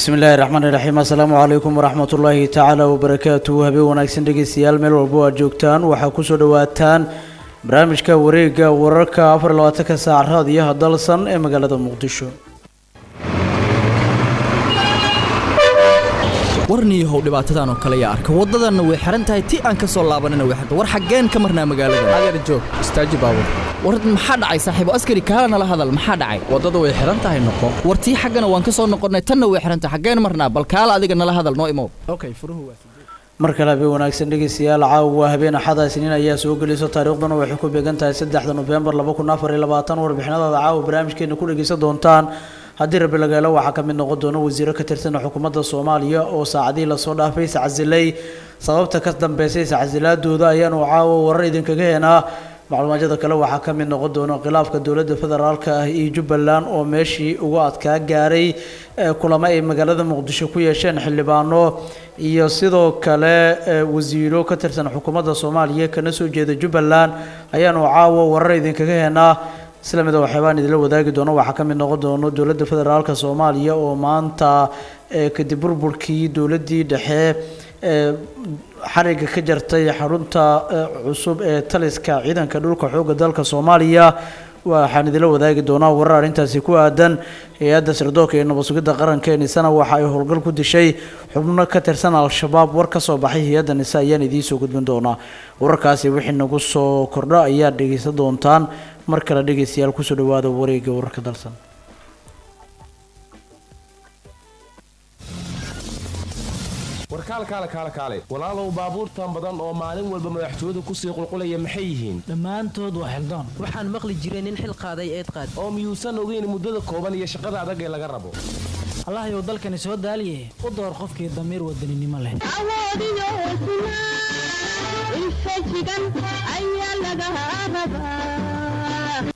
bismi illaahi raxmaani raxiim assalaamu calaykum waraxmat ullaahi tacaala wabarakaatuhu habeen wanaagsan dhegeystayaal meel walbo aad joogtaan waxaa kusoo dhowaataan barnaamijka wareega wararka afar iyo labaatanka saac raadiyaha dalsan ee magaalada muqdisho warniyahow dhibaatadan oo kale yaa arka waddadanna way xihan tahay ti aan ka soo laabanina way xirta war xaggeen ka marnaa magaalada adeer joog istaaji baabur war maxaa dhacay saaxiibo askari kaala nala hadal maxaa dhacay waddada way xihan tahay noqo war tii xaggana waan ka soo noqonnay tanna way xihan tahay xaggeen marnaa bal kaala adiga nala hadal noo imow okay furuhu waa mar kale habeen wanaagsan dhegeystayaal caawa habeen axada isniin ayaa soo gelayso taariikhduna waxay ku beegan tahay saddexda nofembar laba kun afar iyo labaatan warbixinadaada caawa barnaamijkeena ku dhegeysan doontaan haddii rabbi lagaelo waxaa ka mid noqon doona wasiiro ka tirsan xukuumadda soomaaliya oo saacadihii lasoo dhaafay sacsilay sababta ka dambeysay sacsilaadooda ayaanu caawa warar idinkaga heenaa macluumaadada kale waxaa ka mid noqon doona khilaafka dowladda federaalka ah iyo jubbaland oo meeshii ugu adkaa gaaray kulamo ay magaalada muqdisho ku yeesheen xildhibaano iyo sidoo kale wasiiro ka tirsan xukuumadda soomaaliya kana soo jeeda jubbaland ayaanu caawa warar idinkaga heenaa isla mida waxyaabaan idinla wadaagi doono waxaa ka mid noqon doono dowladda federaalka soomaaliya oo maanta kadib burburkii dowladdii dhexe xariga ka jartay xarunta cusub ee taliska ciidanka dhulka xoogga dalka soomaaliya waxaan idinla wadaagi doonaa warar arrintaasi ku aadan hay-adda sirdoonka iyo nabad sugidda qaranka ee nisana waxa ay howlgal ku dishay xubno ka tirsan al-shabaab war ka soo baxay hay-adda nise ayaan idiin soo gudbin doonaa wararkaasi wixii nagu soo kordho ayaad dhegeysan doontaan mar kale dhegeystayaal kusoo dhawaada wareega wararka dalsan warkaalkaale kaale kaale walaalow baabuurtan badan oo maalin walba madaxtooyadu kusii qulqulaya maxay yihiin dhammaantood waa xildoon waxaan maqli jiray nin xil qaaday eed qaad oo miyuusan ogeyn muddada kooban iyo shaqada adag ee laga rabo allahayow dalkani soo daaliye u door qofkii damiir wadaninimo leh awoodiyo hosnaa infajigan ayaa laga rabaa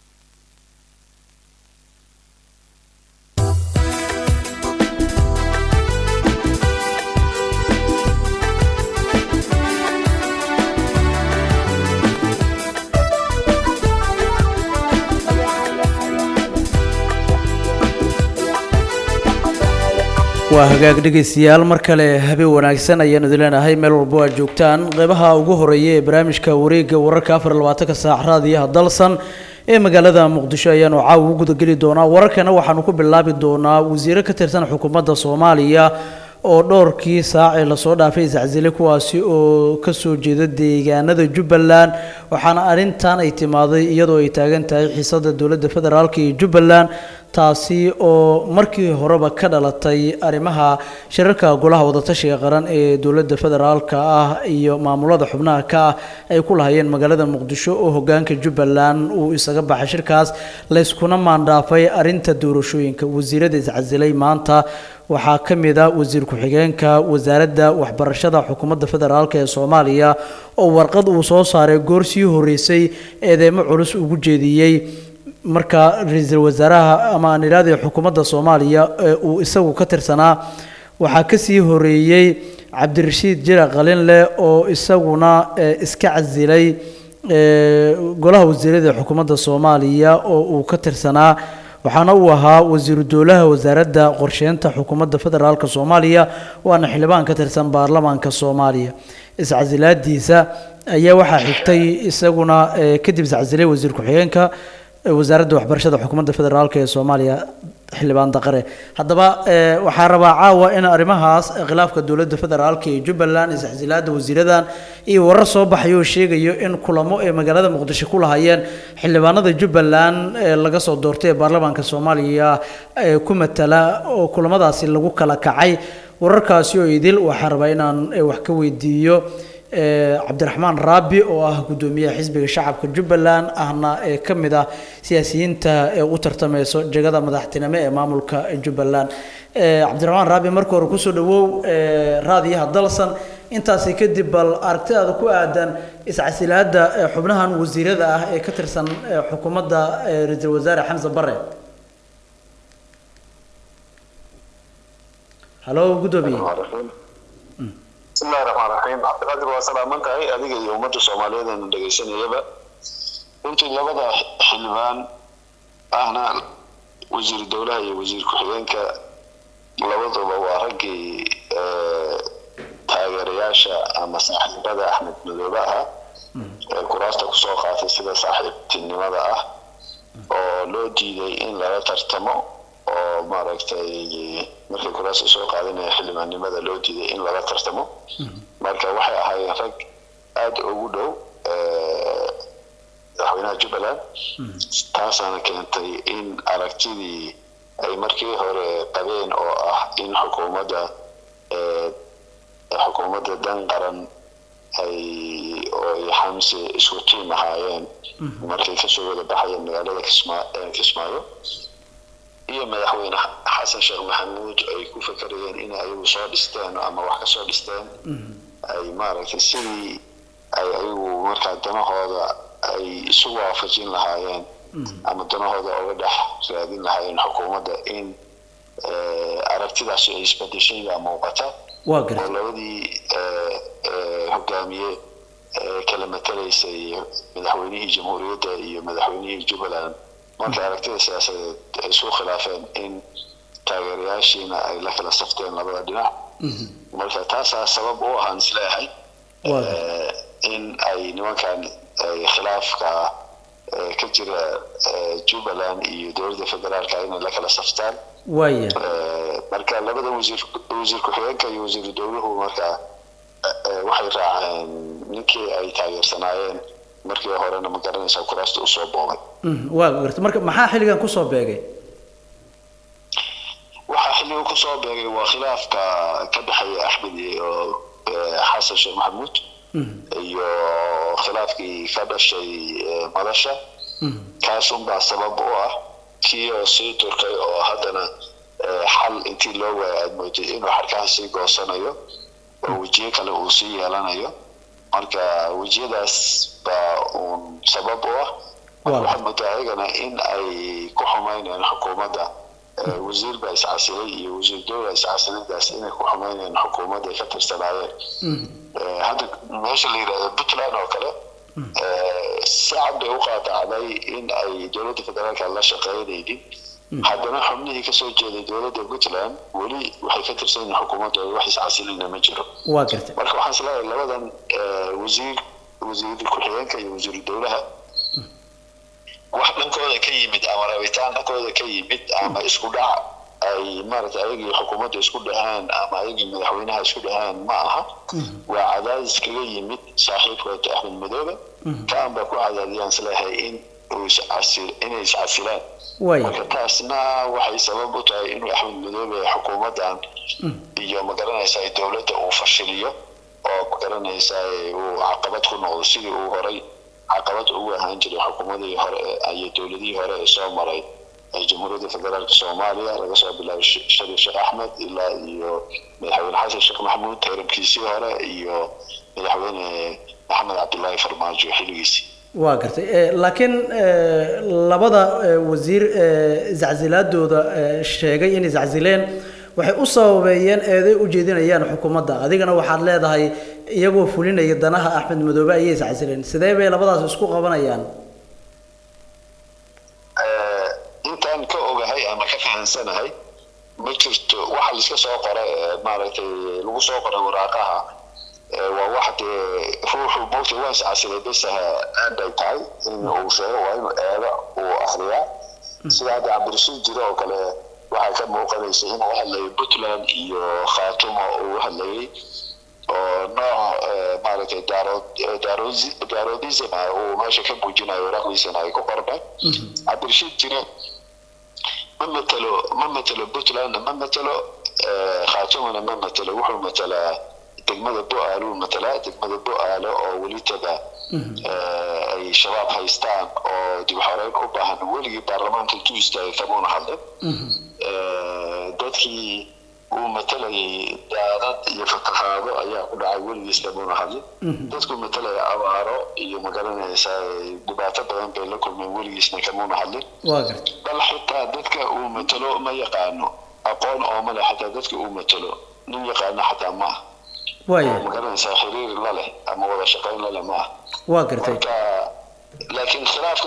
waa hagaag dhegeystayaal mar kale habeen wanaagsan ayaanu idin leenahay meel walbo aad joogtaan qeybaha ugu horeeya ee barnaamijka wareega wararka afar iyo labaatanka saac raadiyaha dalsan ee magaalada muqdisho ayaanu caawa u gudageli doonaa wararkana waxaanu ku bilaabi doonaa wasiiro ka tirsan xukuumadda soomaaliya oo dhowrkii saac ee lasoo dhaafay iscasile kuwaasi oo kasoo jeeda deegaanada jubbaland waxaana arrintan ay timaaday iyadoo ay taagan tahay xiisada dowladda federaalk iyo jubbaland taasi oo markii horeba ka dhalatay arrimaha shirarka golaha wadatashiga qaran ee dowladda federaalka ah iyo maamulada xubnaha ka ah ay ku lahayeen magaalada muqdisho oo hogaanka jubbaland uu isaga baxay shirkaas layskuna maandhaafay arrinta doorashooyinka wasiirada iscasilay maanta waxaa ka mid a wasiir ku-xigeenka wasaaradda waxbarashada xukuumadda federaalk ee soomaaliya oo warqad uu soo saaray goor sii horeysay eedeymo culus ugu jeediyey marka ra-iisul wasaaraha ama aan idhahdee xukuumadda soomaaliya ee uu isagu ka tirsanaa waxaa kasii horeeyey cabdirashiid jira qalinleh oo isaguna iska casilay golaha wasiirada xukuumadda soomaaliya oo uu ka tirsanaa waxaana uu ahaa wasiiru dowlaha wasaaradda qorsheynta xukuumadda federaalk soomaaliya waana xildhibaan ka tirsan baarlamaanka soomaaliya iscasilaadiisa ayaa waxaa xigtay isaguna kadib iscasilay wasiir ku-xigeenka wasaaradda waxbarashada xukuumadda federaalk ee soomaaliya xildhibaan daqare haddaba waxaa rabaa caawa in arrimahaas khilaafka dowladda federaalk ee jubbaland isxsilaada wasiiradan iyo warar soo baxay oo sheegayo in kulamo ay magaalada muqdisho ku lahayeen xildhibaanada jubbaland ee laga soo doortay ee baarlamaanka soomaaliya ku matala oo kulamadaasi lagu kala kacay wararkaasi oo idil waxaa rabaa inaan wax ka weydiiyo cabdiraxmaan raabi oo ah guddoomiyaha xisbiga shacabka jubbaland ahna ee ka mid ah siyaasiyiinta ee u tartameyso jegada madaxtinimo ee maamulka jubbaland cabdiraxmaan raabi marka hore kusoo dhawow raadiyaha dalsan intaasi kadib bal aragtidaada ku aadan iscasilaada xubnahan wasiirada ah ee ka tirsan xukuumadda ra-iisul wasaare xamse bare halo guddoomiye bismillahi raxmaan raxiim cabdiqaadir waa salaaman tahay adiga iyo ummadda soomaaliyeed eena dhegaysanayaba runtii labada xildhibaan ahna wasiir dowlaha iyo wasiir ku-xigeenka labaduba waa raggii eh, taageerayaasha ama saaxiibada axmed madoobe ah ee kuraasta kusoo qaatay sida saaxiibtinimada ah oo loo diiday in lala tartamo oo maaragtay markay kuraasta soo qaadanaya xildhibaannimada loo diiday in lala tartamo marka waxay ahaayeen rag aada ugu dhow eh, madaxweynaha jubbaland taasaana keentay in aragtidii ay markii hore qabeen oo ah in xukuumadda eh, xukuumadda dan qaran ay oo ay xamse isku tiim ahaayeen markay kasoo wada baxayeen magaalada kismaa eh, kismaayo iyo madaxweyne xasan sheekh maxamuud ay ku fakarayeen in ayagu soo dhisteen ama wax kasoo dhisteen ay maaragtay sidii ay ayagu markaa danahooda ay isu waafajin lahaayeen ama danahooda oga dhex raadin lahaayeen xukuumadda in eh, aragtidaasi ay isbedeshay baa muuqata waa oo gartay labadii eh, eh, hogaamiye ee kala matalaysay madaxweynihii jamhuuriyadda iyo madaxweynihii jubbaland markay aragtida siyaasadeed ay isku khilaafeen in taageerayaashiina ay la kala safteen labada dhinac marka taasaa sabab u ahaan isleeyahay Waa eh, in ay nimankan ay khilaafka eh, ka jira eh, jubbaland iyo dowladda federaalka inay la kala saftaan waaya Eh, marka labada wasiir wasiir ku-xigeenka iyo wasiiru dowluhu marka eh, eh, waxay raaceen ninkii ay taageersanaayeen markii horena ma garanaysaa kuraasta usoo boobay Mhm, waa gartay marka maxaa xilligan kusoo beegay waxaa xilliga kusoo beegay waa khilaafka ka dhexeeya axmed iyo eh, xasan sheekh maxamuud iyo khilaafkii ka dhashay eh, madasha kaas unbaa sabab u ah kii oo sii turkay oo haddana eh, xal intii loo waayay aad moodid inuu xarkaha sii goosanayo oo wejiyo kale uu sii yeelanayo marka wejiyadaas baa uun sabab u ah Waa. waxaad moodaa ayagana in ay ku xumaynayaan xukuumadda Eh, wasiir baa iscasilay iyo wasiir dowla iscasilaydaas inay ku xumaynayaan xukuumadda ay ka tirsanaayeen Eh, hadda meesha la yidhahdo puntland oo kale eh, si cad bay u qaadacday in ay dowladda federaalka la shaqaynaynin haddana xubnihii kasoo jeeday dowladda puntland weli waxay ka tirsan yihiin xukuumaddooda wax iscasilayna ma jiro waa gartay marka waxaan isleeyahay labadan eh, wasiir wasiir ku-xigeenka iyo wasiiru dowlaha wax dhankooda ka yimid ama rabitaan dhankooda ka yimid ama isku dhac ay maaragtay ayagii xukuumadda isku dhaheen ama ayagii madaxweynaha isku dhaheen ma aha waa cadaadis kaga yimid saaxiibkood axmed madoobe kaan baa ku cadaadiyaan isleeyahay in uu iscasil inay iscasilaan waaya marka taasna waxay sabab u tahay inuu axmed madoobe xukuumaddan iyo magaranaysaa dowladda uu fashiliyo oo magaranaysaa uu caqabad ku noqdo sidii uu horay caqabad ugu ahaan jiray xukuumadii hore ee- iyo dowladihii hore ee soo maray ee jamhuuriyadda federaalka soomaaliya laga soo bilaabo Sh- shariif sheekh axmed ilaa iyo madaxweyne xasan sheekh maxamuud tayramkiisii hore iyo madaxweyne maxamed cabdilaahi farmaajo xilligiisii waa gartay Eh, laakiin eh, labada eh, wasiir eh, iscasilaadooda eh, sheegay inay iscasileen waxay u sababeeyeen eeday u jeedinayaan xukuumadda adigana waxaad leedahay iyagoo fulinaya danaha axmed madoobe ayay iscasileen sidee bay labadaas isku qabanayaan Eh, intaan ka ogahay ama ka fahansanahay ma jirto waxa laiska soo qoray ee maaragtay lagu soo qoray waraaqaha ee waa wax dee ruuxu mogta waa iscasilay besaha aanbay tahay in uu sheego waa inuu eeda uu akriyaa sida hadda cabdirashiid jiro oo kale waxaa ka muuqanaysa inuu hadlayay puntland iyo khaatumo uu hadlayay oo nooc eh, maaragtay daarood eh, daarozi- daaroodism ah uu meesha ka muujinayo waraaqdiisana ay ku qornay cabdirashiid jire ma matelo ma matelo puntlandna ma matelo eh, khaatumana ma matelo wuxuu matelaa degmada bu-aaluu matelaa degmada bu-aale oo weli taga eh, ay shabaab haystaan oo dib xoreyn u baahan weligii baarlamaanka intuu istaagay kamuuna hadlin Eh, dadkii uu matalayay daadad iyo fatahaado ayaa ku dhacay weligiis kamuuna hadlin dadkuu matalaya abaaro iyo magaranaysa dhibaato badan bay la kulmeen weligiisna kamuuna hadlin waa gartay bal xitaa dadka uu matalo ma yaqaano aqoon oo male xataa dadka uu matalo nin yaqaano xataa ma ah waaya oo magaranaysaa xiriir la leh ama wada shaqayn la leh ma ah waa gartay marka laakiin khilaafka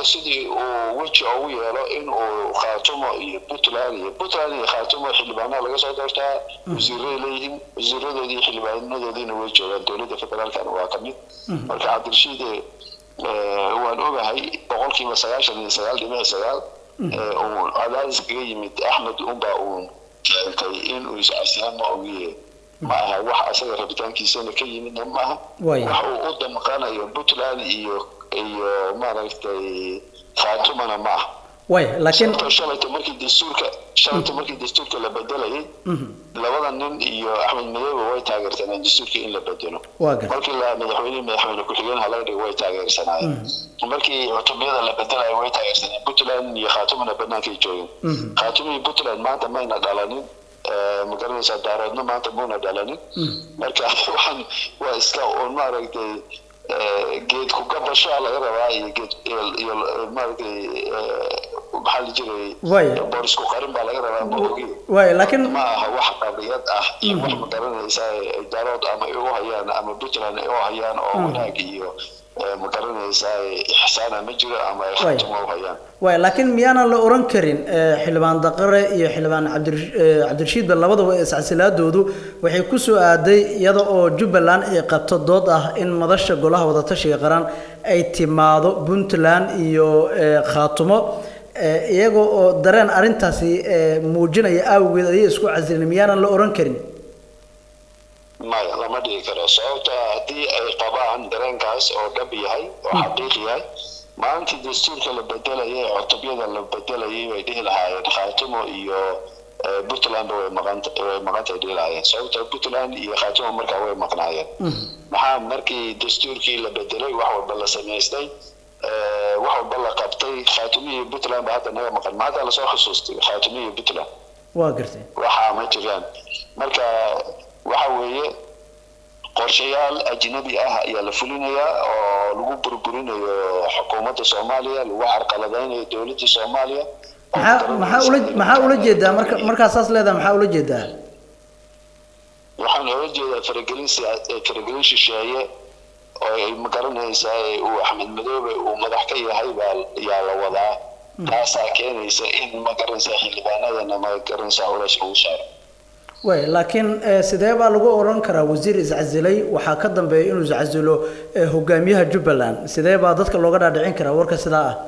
maanta sidii uu weji ugu yeelo in uu khaatumo iyo puntland iyo puntland iyo khaatumo xildhibaanaha laga soo doortaa wasiiray leeyihiin wasiiradoodii xildhibaanadoodiina way joogaan dowladda federaalkana waa ka mid marka cabdirashiid eh, waan ogahay boqolkiiba sagaashan iyo sagaal dhibic sagaal eh, uu cadaadis kaga yimid axmed unbaa uu keentay in uu iscasiyaan ma ogiye ma aha wax asaga rabitaankiisana ka yimidna ma aha Waaya. wax uu u damqanayo puntland iyo iyo maaragtay khaatumana ma aha way laakiin sababtoo shalayta markii dastuurka shalayta markii dastuurka la bedelayay labada nin iyo axmed madoobe way taageersaneen dastuurka in la bedelo Waa gartay. markii la madaxweyne madaxweyne ku-xigeen halaga dhigo way taageersanaayeen markii cutubiyada la bedelayo way taageersaneen puntland iyo khaatumana banaankay joogeen khaatum iyo puntland maanta mayna dhalanin Eh, ma garanaysaa daaroodna maanta muuna dhalanin marka waxaan waa iska un maaragtay eh, geed ku gabashaa laga rabaa iyo geed iyo- iyo maaragtay eh, maxaa la jiray Waaya. boor isku qarin baa laga rabaa ma ogi way laakiin ma aha wax qadiyad ah iyo wax ma garanaysaa ay daarood ama ay u hayaan ama puntland ay u hayaan oo wanaag iyo eh, ma garanaysaa ixsaana ma jiro ama ay Waaya. khatuma u hayaan way laakiin miyaanan la oran karin eh, xildhibaan daqare iyo xildhibaan cabdir- eh, cabdirashiidba labadaba iscasilaadoodu waxay ku soo aaday iyada oo jubbaland ay qabto dood ah in madasha golaha wadatashiga qaran ay timaado puntland iyo eh, khaatumo eh, iyaga oo dareen arrintaasi eh, muujinaya awgeed ayay isku casilin miyaanan la oran karin maya lama dhigi karo sababta haddii ay qabaan dareenkaas oo dhab yahay oo xaqiiq yahay maalintii dastuurka la bedelayay cutubyada la bedelayay way dhihi lahaayeen khaatumo iyo eh, puntlandba way maqanta way maqantay dhihi lahaayeen sababta puntland iyo khaatumo markaa way maqnaayeen maxaa markii dastuurkii la bedelay wax walba la samaystay eh, wax walba la qabtay khaatumo iyo puntland ba hadda naga maqan ma hadda lasoo xusuustay khaatumo iyo puntland waa gartay waxaa ma jiraan marka waxa weeye qorshayaal ajnabi ah ayaa la fulinayaa oo lagu burburinayo xukuumadda soomaaliya lagu carqaladaynayo dowladda soomaaliya oo maxaa maxaa ula maxaa ula jeedaa marka markaa saas leedahay maxaa ula jeedaa waxaan oga jeedaa faragelin siyaa- eh, faragelin shisheeye oo ay magaranaysaa ee uu axmed madoobe uu madax ka yahay baa yaa la wadaa taasaa keenaysa in magaranaysaa xildhibaanadana magaranaysaa culays lagu saaro way laakiin eh, sidee baa lagu oran karaa wasiir iscasilay waxaa ka dambeeya inuu iscasilo eh, hogaamiyaha jubbaland sidee baa dadka looga dhaadhicin karaa warka sidaa ah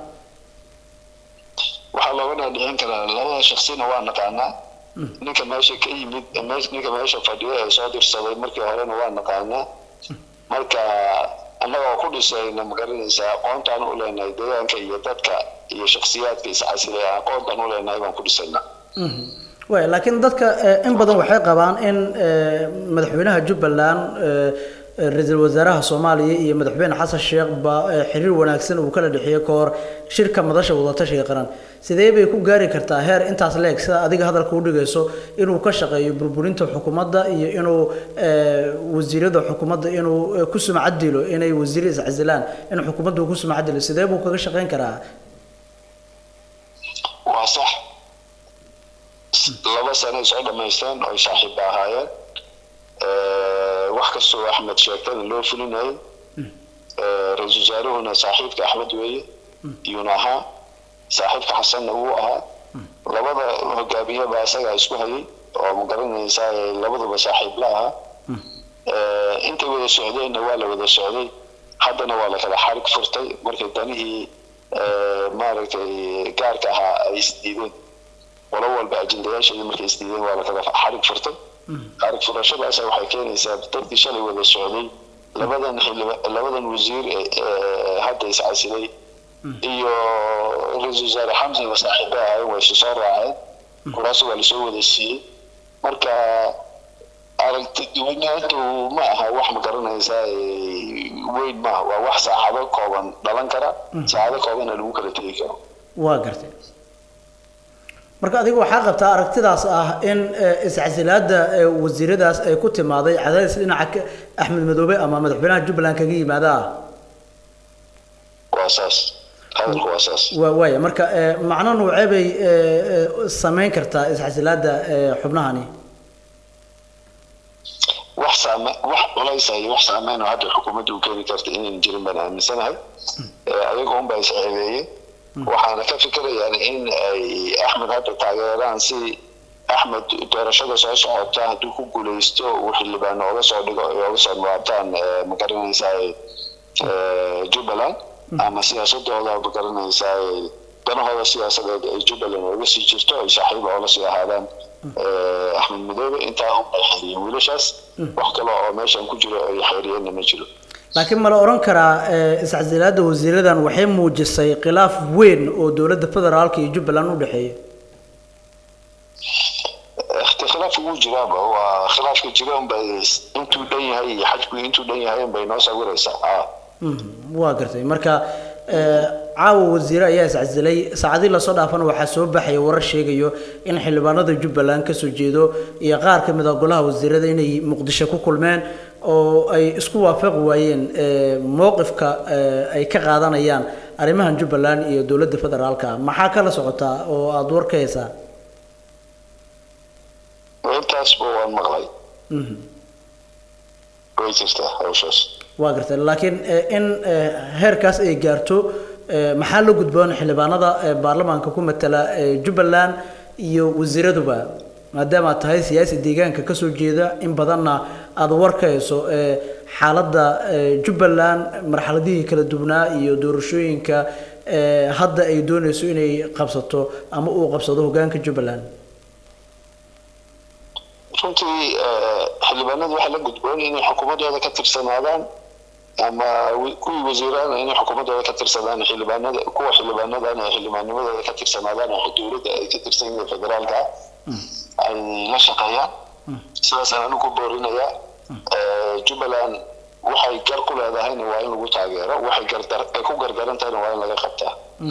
waxaa looga dhaadhicin karaa labada shaksina waa naqaanaa ninka meesha ka yimid mees- ninka meesha fadhiya ee soo dirsaday markii horena waa naqaanaa marka annagoo ku dhisayna magaranaysaa aqoontaan u leenahay deegaanka iyo dadka iyo shaksiyaadka iscasilay aqoontaan u leenahay baan ku dhisaynaa way laakiin dadka eh, in badan waxay qabaan in eh, madaxweynaha jubbaland eh, eh, ra-iisul wasaaraha soomaaliya iyo madaxweyne xasan sheekh ba eh, xiriir wanaagsan uu kala dhexeeyey ka hor shirka madasha wadatashiga qaran sidee bay ku gaari kartaa heer intaas leeg sida adiga hadalka u dhigayso inuu ka shaqeeyo burburinta xukuumadda iyo inuu eh, wasiirada xukuumadda inuu eh, ku sumcad dilo inay wasiir iscasilaan in xukuumadda uu ku sumcad dilo sidee buu kaga shaqeyn karaa waa sax laba sano ay soo dhamaysteen oo ay saaxiibba ahaayeen Eh, wax kastoo axmed sheegtana loo fulinayay Eh, ra-iisul wasaaruhuna saaxiibka axmed weeye iyuuna ahaa saaxiibka xasanna wuu ahaa labada hogaamiyaba asagaa isku hayay oo ma garanaysaa eh, labaduba saaxiib la ahaa Eh, intay wada socdeenna waa la wada socday haddana waa la kala xarig furtay markay danihii eh, maaragtay gaarka ahaa ay isdiideen qolo walba ajendayaasheeda markay isdiideen waa la kala xarig furtay xarig furashadaas waxay keenaysaa dadkii shalay wada socday labadan xildhiba labadan wasiir ee ee hadda iscasilay iyo ra-iisul wasaare xamsina saaxiibo ahaayeen way isu soo raaceen kuraas waa lasoo wada siiyey marka aragti duwanaantu ma aha wax ma garanaysaa ee, weyn maaha waa wax saacado kooban dhalan kara saacado koobanna lagu kala tegi karo waa gartay marka adiga waxaa qabtaa aragtidaas ah in eh, iscasilaada eh, wasiiradaas ay ku timaaday cadaadis dhinaca ka- axmed madoobe ama madaxweynaha jubbaland kaga yimaada ah waa saas hadalku waa saas waa waaya marka eh, macno noocee bay eh, eh, samayn kartaa iscasilaada eh, xubnahani wax saame wax culaysa iyo wax saameyn oo hadda xukuumadda u keeni karta inaynan jirin baan aaminsanahay Eh, ayaga unbaa isceebeeyey waxaana ka fikirayaan in ay axmed hadda taageeraan si axmed doorashada soo socota hadduu ku guuleysto uu xildhibaan ooga soo dhigo ay ooga soo dhawaabtaan ma garanaysaa jubbaland ama siyaasadooda ma garanaysaa danahooda siyaasadeed ay jubbaland ooga sii jirto ay saaxiib oola sii ahaadaan axmed madoobe intaa unbay xeeriyeen wiilashaas wax kale oo meeshan ku jiro ay xeeriyeenna ma jiro laakiin ma la oran karaa iscasilaada wasiiradan waxay muujisay khilaaf weyn oo dowladda federaalka iyo jubbaland u dhexeeya khilaafka wuu jiraaba waa khilaafka jira unbay intuu dhan yahay iyo xajku intuu dhan yahay unbay noo sawiraysaa a waa gartay marka caawa wasiire ayaa iscasilay saacadii lasoo dhaafana waxaa soo baxaya warar sheegayo in xildhibaanada jubbaland kasoo jeedo iyo qaar ka mid a golaha wasiirada inay muqdisho ku kulmeen oo ay isku waafaqi waayeen mowqifka ay ka qaadanayaan arrimahan jubbaland iyo dowladda federaalka maxaa kala socotaa oo aada war ka haysaa intaasba waan maqlay way jirtaa hawshaas waa gartay laakiin in heerkaas ay gaarto maxaa la gudboon xildhibaanada baarlamaanka ku matala jubbaland iyo wasiiraduba maadaama aad tahay siyaasi deegaanka kasoo jeeda in badanna aada war ka hayso xaaladda jubbaland marxaladihii kala duwanaa iyo doorashooyinka hadda ay dooneyso inay qabsato ama uu qabsado hogaanka jubbaland runtii xildhibaanada waxaa la gudboon inay xukuumadooda ka tirsanaadaan ama kuwii wasiirana inay xukuumadooda ka tirsadaan xildhibaanada kuwa xildhibaanadana ay xildhibaanimadooda ka tirsanaadaan oo dowladda ay ka tirsan yihiin federaalka ay la shaqeeyaan sidaasaan anigu ku boorinayaa jubbaland waxay gar ku leedahayna waa in lagu taageero waxay gardar ay ku gardaran tahayna waa in laga qabtaa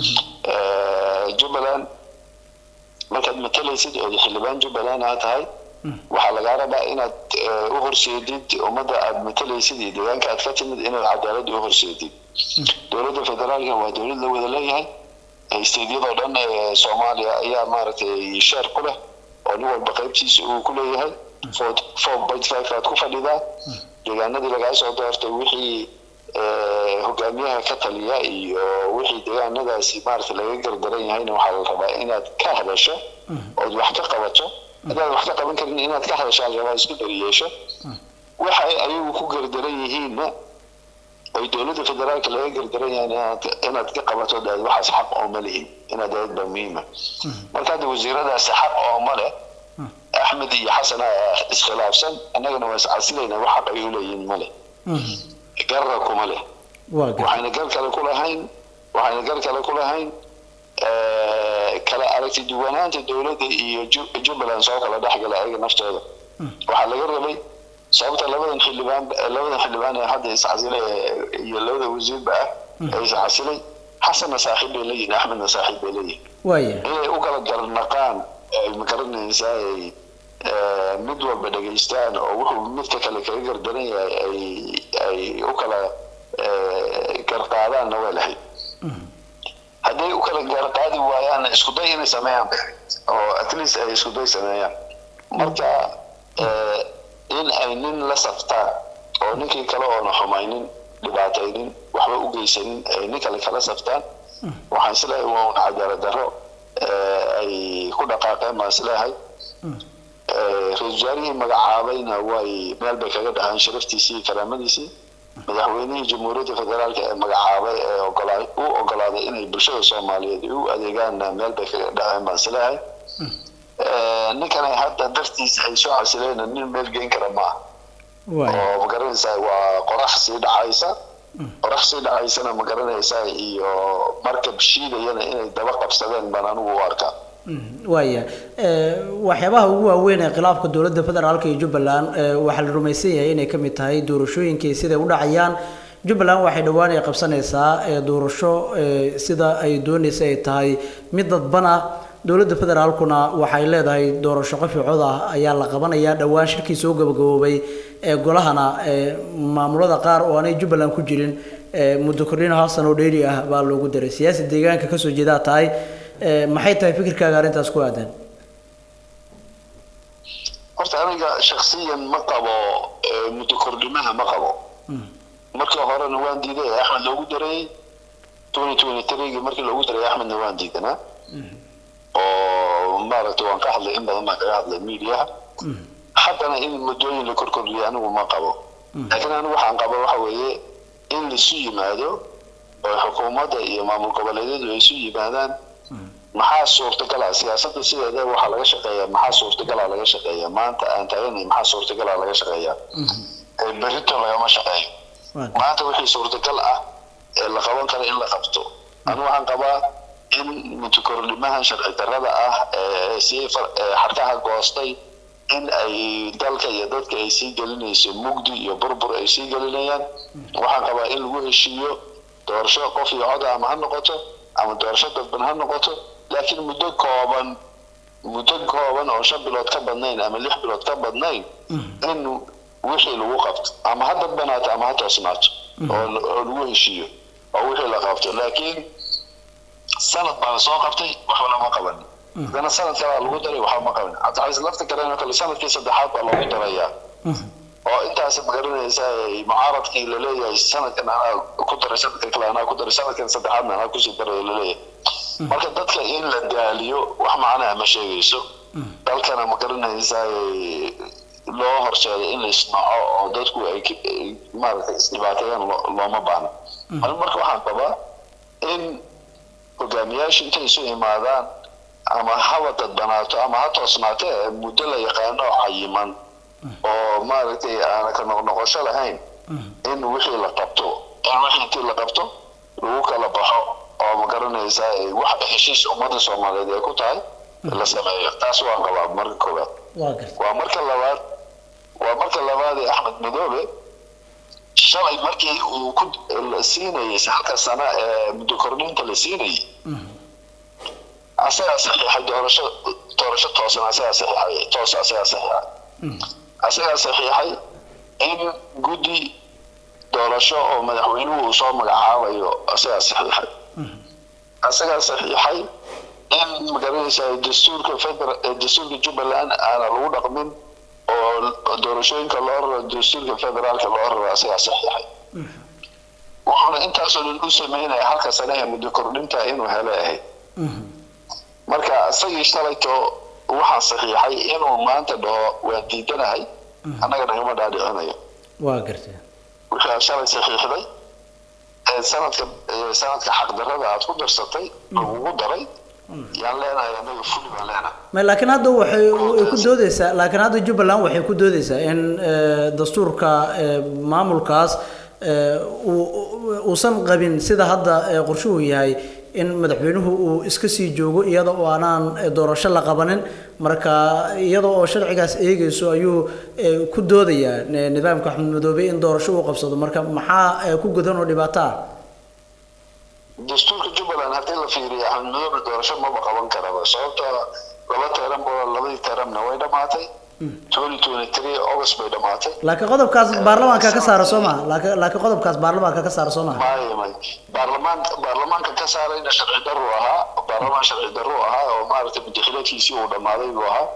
jubbaland markaad matalaysid oo xildhibaan jubbaland aa tahay waxaa lagaa rabaa inaad u horseedid ummadda aad matalaysid iyo deegaanka aad ka timid inaad cadaalad u horseedid dowladda federaalka waa dowlad la wada leeyahay stediyadoo dhan ee soomaaliya ayaa maaragtay sheer ku leh oo nin walba qaybtiisa uu ku leeyahay four point five aad ku fadhidaa deegaanadii lagaa soo doortay wixii hogaamiyaha ka taliya iyo wixii deegaanadaasi maaragtay laga gardaran yahayna waxaa la rabaa inaad ka hadasho ood wax ka qabato haddaad wax ka qaban karin inaad ka hadasho al rabaa isku dariyeesho waxay ayagu ku gardaran yihiinna oy dowladda federaalka laga gardaran yahay inaad ka qabato daad waxaas xaq ooma lihin inaad daad baa muhiima marka hadda wasiiradaasi xaq ooma leh axmed iyo xasan iskhilaafsan annagana waa iscasilayna wax xaq ay u leeyihiin ma leh garra kuma leh waxayna gar kale ku lahayn waxayna gar kale ku lahayn kala aragti duwanaanta dowladda iyo jubbaland soo kala dhexgala ayaga naftooda waxaa laga rabay sababta labadan xildhibaan labadan xildhibaan ee hadda iscasilay iyo labada wasiirba ah ee iscasilay xasanna saaxiib bay leeyihin axmedna saaxiib bay leeyihin waaya inay u kala garnaqaan ay magaranaysaa ay mid walba dhegaystaan oo wuxuu midka kale kaga gardaran yahay ay ay u kala garqaadaanna way lahayd hadday u kala gaarqaadi waayaan isku day inay sameeyaan oo at least ay isku day sameeyaan marka in ay nin la saftaan oo ninkii kale oona xumaynin dhibaataynin waxba u geysanin ay nin kale kala saftaan waxaan isleeyahay waa un cadaalad darro ay ku dhaqaaqeen baan isleeyahay ra-isul wasaarihii magacaabayna way meel bay kaga dhahaan sharaftiisii iyo karaamadiisii madaxweynihii jamhuuriyadda federaalka ee magacaabay ee ogolaa u ogolaaday inay bulshada soomaaliyeed u adeegaanna meel bay kaga dhaceen baan isleeyahay ninkan ay hadda dartiisa ay soo casileen nin meel geyn kara maaha oo magaranaysaa waa qorax sii dhacaysa qorax sii dhacaysana magaranaysaa iyo markab shiidayana inay daba qabsadeen baan anigu u arkaa waaya waxyaabaha ugu waaweyn ee khilaafka dowladda federaalka iyo jubbaland waxaa la rumaysan yahay inay ka mid tahay doorashooyinkii siday u dhacayaan jubbaland waxay dhowaan ay qabsanaysaa doorasho sida ay doonaysa ay tahay mid dadban ah dowladda federaalkuna waxay leedahay doorasho qaficood ah ayaa la qabanayaa dhowaan shirkii soo gabagaboobay ee golahana maamulada qaar oo aanay jubbaland ku jirin muddo kordhin hal sano oo dheeri ah baa loogu daray siyaasi deegaanka kasoo jeedaa tahay maxay tahay fikirkaaga arrintaas ku aadan horta aniga shaksiyan ma qabo muddo kordhimaha ma qabo markii horena waan diiday axmed loogu dareeyey twenty twenty three-gii markii loogu daray axmedna waan diidanaa oo maaragtay waan ka hadlay in badan baan kaga hadlay miidiyaha haddana in muddooyin la korkordhiyo anigu ma qabo laakiin anigu waxaan qaba waxa weeye in laisu yimaado oo xukuumadda iyo maamul goboleedyadu ay isu yimaadaan maxaa suurtagala siyaasadda sideeda waxaa laga shaqeeyaa maxaa suurtagala laga shaqeeyaa maanta aan taaganahay maxaa suurtagala laga shaqeeyaa ee berrito lagama shaqeeyo maanta wixii suurtagal ah ee la qaban karo in la qabto anigu waxaan qabaa in mutukornimahan sharci darrada ah ee sii far- ee xarkaha goostay in ay dalka iyo dadka ay sii gelinayso mugdi iyo burbur ay sii gelinayaan waxaan qabaa in lagu heshiiyo doorasho qof iyo cod ama ha noqoto ama doorasho dadban ha noqoto laakiin muddo kooban muddo kooban oo shan bilood ka badnayn ama lix bilood ka badnayn in wixii lagu qabto ama ha dadbanaato ama ha toosnaato oo oo lagu heshiiyo oo wixii la qabto laakiin sanad baa lasoo qabtay waxba lama qaban haddana sanad kalaa lagu daray waxba ma qaban cabdixalis lafta kalena kale sanadkii saddexaad baa loogu darayaa oo intaas magaranaysa mucaaradkii laleeyahay sanadkan anaa ku daray sanadkan kale anaa ku daray sanadkan saddexaadna anaa kusii daray laleeyahay marka dadka in la daaliyo wax macnaa ma sheegayso dalkana magaranaysa loo horseedo in la isnaco oo dadku ay k- ay maaragtay isdhibaateeyaan lo- looma baahna anigu marka waxaan qabaa in hogaamiyaashu intay isu imaadaan ama haba dadbanaato ama ha toosnaato ee muddo la yaqaano oo cayiman oo maaragtay aana ka noqnoqosho lahayn in wixii la qabto in wixii intii la qabto lagu kala baxo oo ma garanaysaa ay wax heshiis ummadda soomaaliyeed ay ku tahay la sameeyo taas waan qabaa marka koowaad waa garta waa marka labaad waa marka labaad ee axmed madoobe shalay markii uu ku la siinayay halka sano ee muddo kordhinta la siinayay asagaa saxiixay doorasho doorasho toosan asagaa saxiixay toos asagaa saxiixay asagaa saxiixay in guddi doorasho oo madaxweynuhu uu soo magacaabayo asagaa saxiixay asagaa saxiixay in magaranaysa dastuurka federal ee dastuurka jubbaland aana lagu dhaqmin oo doorashooyinka loo raro dastuurka federaalka loo raro asagaa saxiixay wuxuuna intaasoo dhan u sameynaya halka sane ee muddo kordhinta inuu hele ahayd marka isagii shalayto waxaa saxiixay inuu maanta dhaho waan diidanahay annaga nagama dhaadhicinayo waa garta wixii shalay saxiixday ee sanadka ee sanadka xaqdarrada aad ku darsatay lagugu daray yaan leenahay annaga fuli baan leenahay ma laakiin hadda waxay ay ku doodeysaa laakiin hadda jubbaland waxay ku doodeysaa in eh, dastuurka eh, maamulkaas eh, uu- uu- uusan qabin sida hadda eh, qorshuhu yahay in madaxweynuhu uu iska sii joogo iyada oo aanaan eh, doorasho la qabanin marka iyada oo sharcigaas eegayso ayuu eh, ku doodayaa eh, nidaamka axmed madoobe in doorasho uu qabsado marka maxaa eh, ku gudan oo dhibaato ah dastuurka jubbaland haddii la fiiriyo axmed madoobe doorasho maba qaban karaba sababtoo laba teeran boo labadii teeranna way dhammaatay twenty twenty three august bay dhammaatay laakiin qodobkaas baarlamaanka ka saara soo maha laakiin laakiin qodobkaas baarlamaanka ka saara soo maha maayo may baarlamaan baarlamaanka ka saarayna sharci darru ahaa baarlamaan sharci darru ahaa oo maaragtay mudaxileedkiisii uu dhammaaday buu ahaa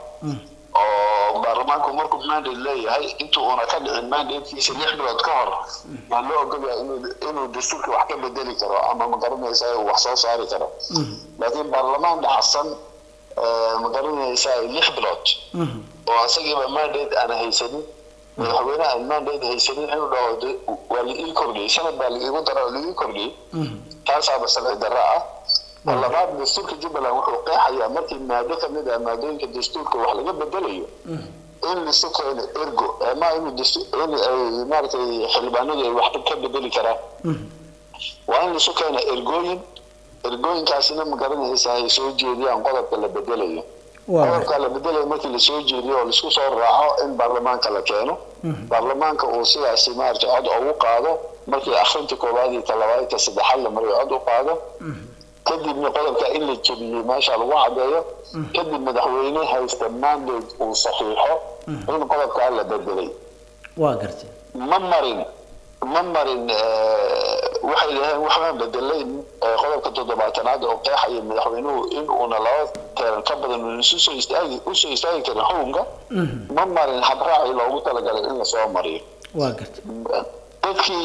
oo baarlamaanku markuu mandate leeyahay intuu una ka dhicin mandatekiisa lix bilood ka hor yaa loo ogolyahay inuu inuu dastuurka wax ka bedeli karo ama ma garanaysa uu wax soo saari karo laakiin baarlamaan dhaxsan eh, ma garanaysa lix bilood oo asagiiba mandate aan haysanin madaxweyne aan mandate haysanin inuu dhaho de- waa la ii kordhiyey sanad baa laiigu dara la ii kordhiyey taasaaba sharci darro ah labaad dastuurka jubbaland wuxuu qeexayaa markii maado ka mid ah maadooyinka dastuurka wax laga bedelayo in lisu keeno ergo ama inuu dastu- in ay maaragtay xildhibaanadu ay wax ka bedeli karaan waa in lisu keeno ergooyin ergooyinkaasina ma garanaysa ay soo jeediyaan qodobka la bedelayo waa garta qodobka la bedelayo markii lasoo jeediyo oo laisku soo raaco in baarlamaanka la keeno baarlamaanka uu sidaasi maaragtay cod ugu qaado markii akhrinta koowaad iyo talabaad iyo saddexaad la mariyo cod u qaado kadibna qodobka in la jebiyey meesha lagu cadeeyo kadib madaxweyne haysta mandate uu saxiixo in qodobkaa la bedelay waa garta ma marin ma marin eh, waxay dhaheen waxbaan bedelay eh, qodobka toddobaatanaad oo qeexaya madaxweynuhu in uuna laba teeran ka badan uuna isu soo istaagi usoo istaagi karin xukunka ma marin habraaci loogu talagalay in lasoo mariyo waa garta dadkii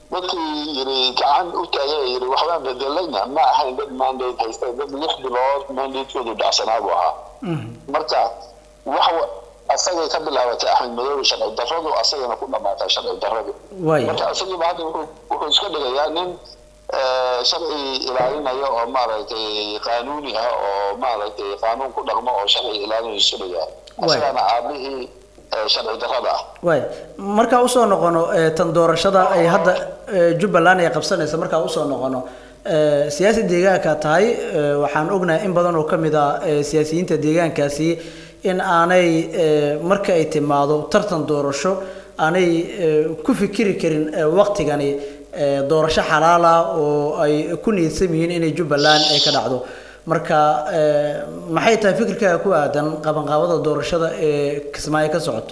dadkii yiri gacan u taagay yiri waxbaan bedelayna ma ahayn dad mandate haysta dad lix bilood mandatekoodu dhacsanaa buu ahaa marka wax wa- asagay ka bilaabatay axmed madoobe sharci darradu asagana ku dhamaatay sharci darradu waaya marka isagiiba hadda wuxuu wuxuu iska dhigayaa nin eh, sharci ilaalinaya oo maaragtay qaanuuni ah oo maaragtay qaanuun ku dhaqmo oo sharci ilaalinayo iska dhigaa Waay. asagana aabihii eh, sharci darrada ah waay markaa usoo noqono eh, tan doorashada ay hadda eh, jubbaland ay qabsanaysa markaa usoo noqono eh, siyaasi deegaanka tahay eh, waxaan ognahay in badan oo ka mid ah eh, siyaasiyiinta deegaankaasi in aanay eh, marka ay timaado tartan doorasho aanay eh, ku fikiri karin eh, waqtigani eh, doorasho xalaal ah oo ay ku niyadsan yihiin inay jubbaland ay ka dhacdo marka eh, maxay tahay fikirkaaga ku aadan qabanqaabada doorashada ee kismaayo ka socoto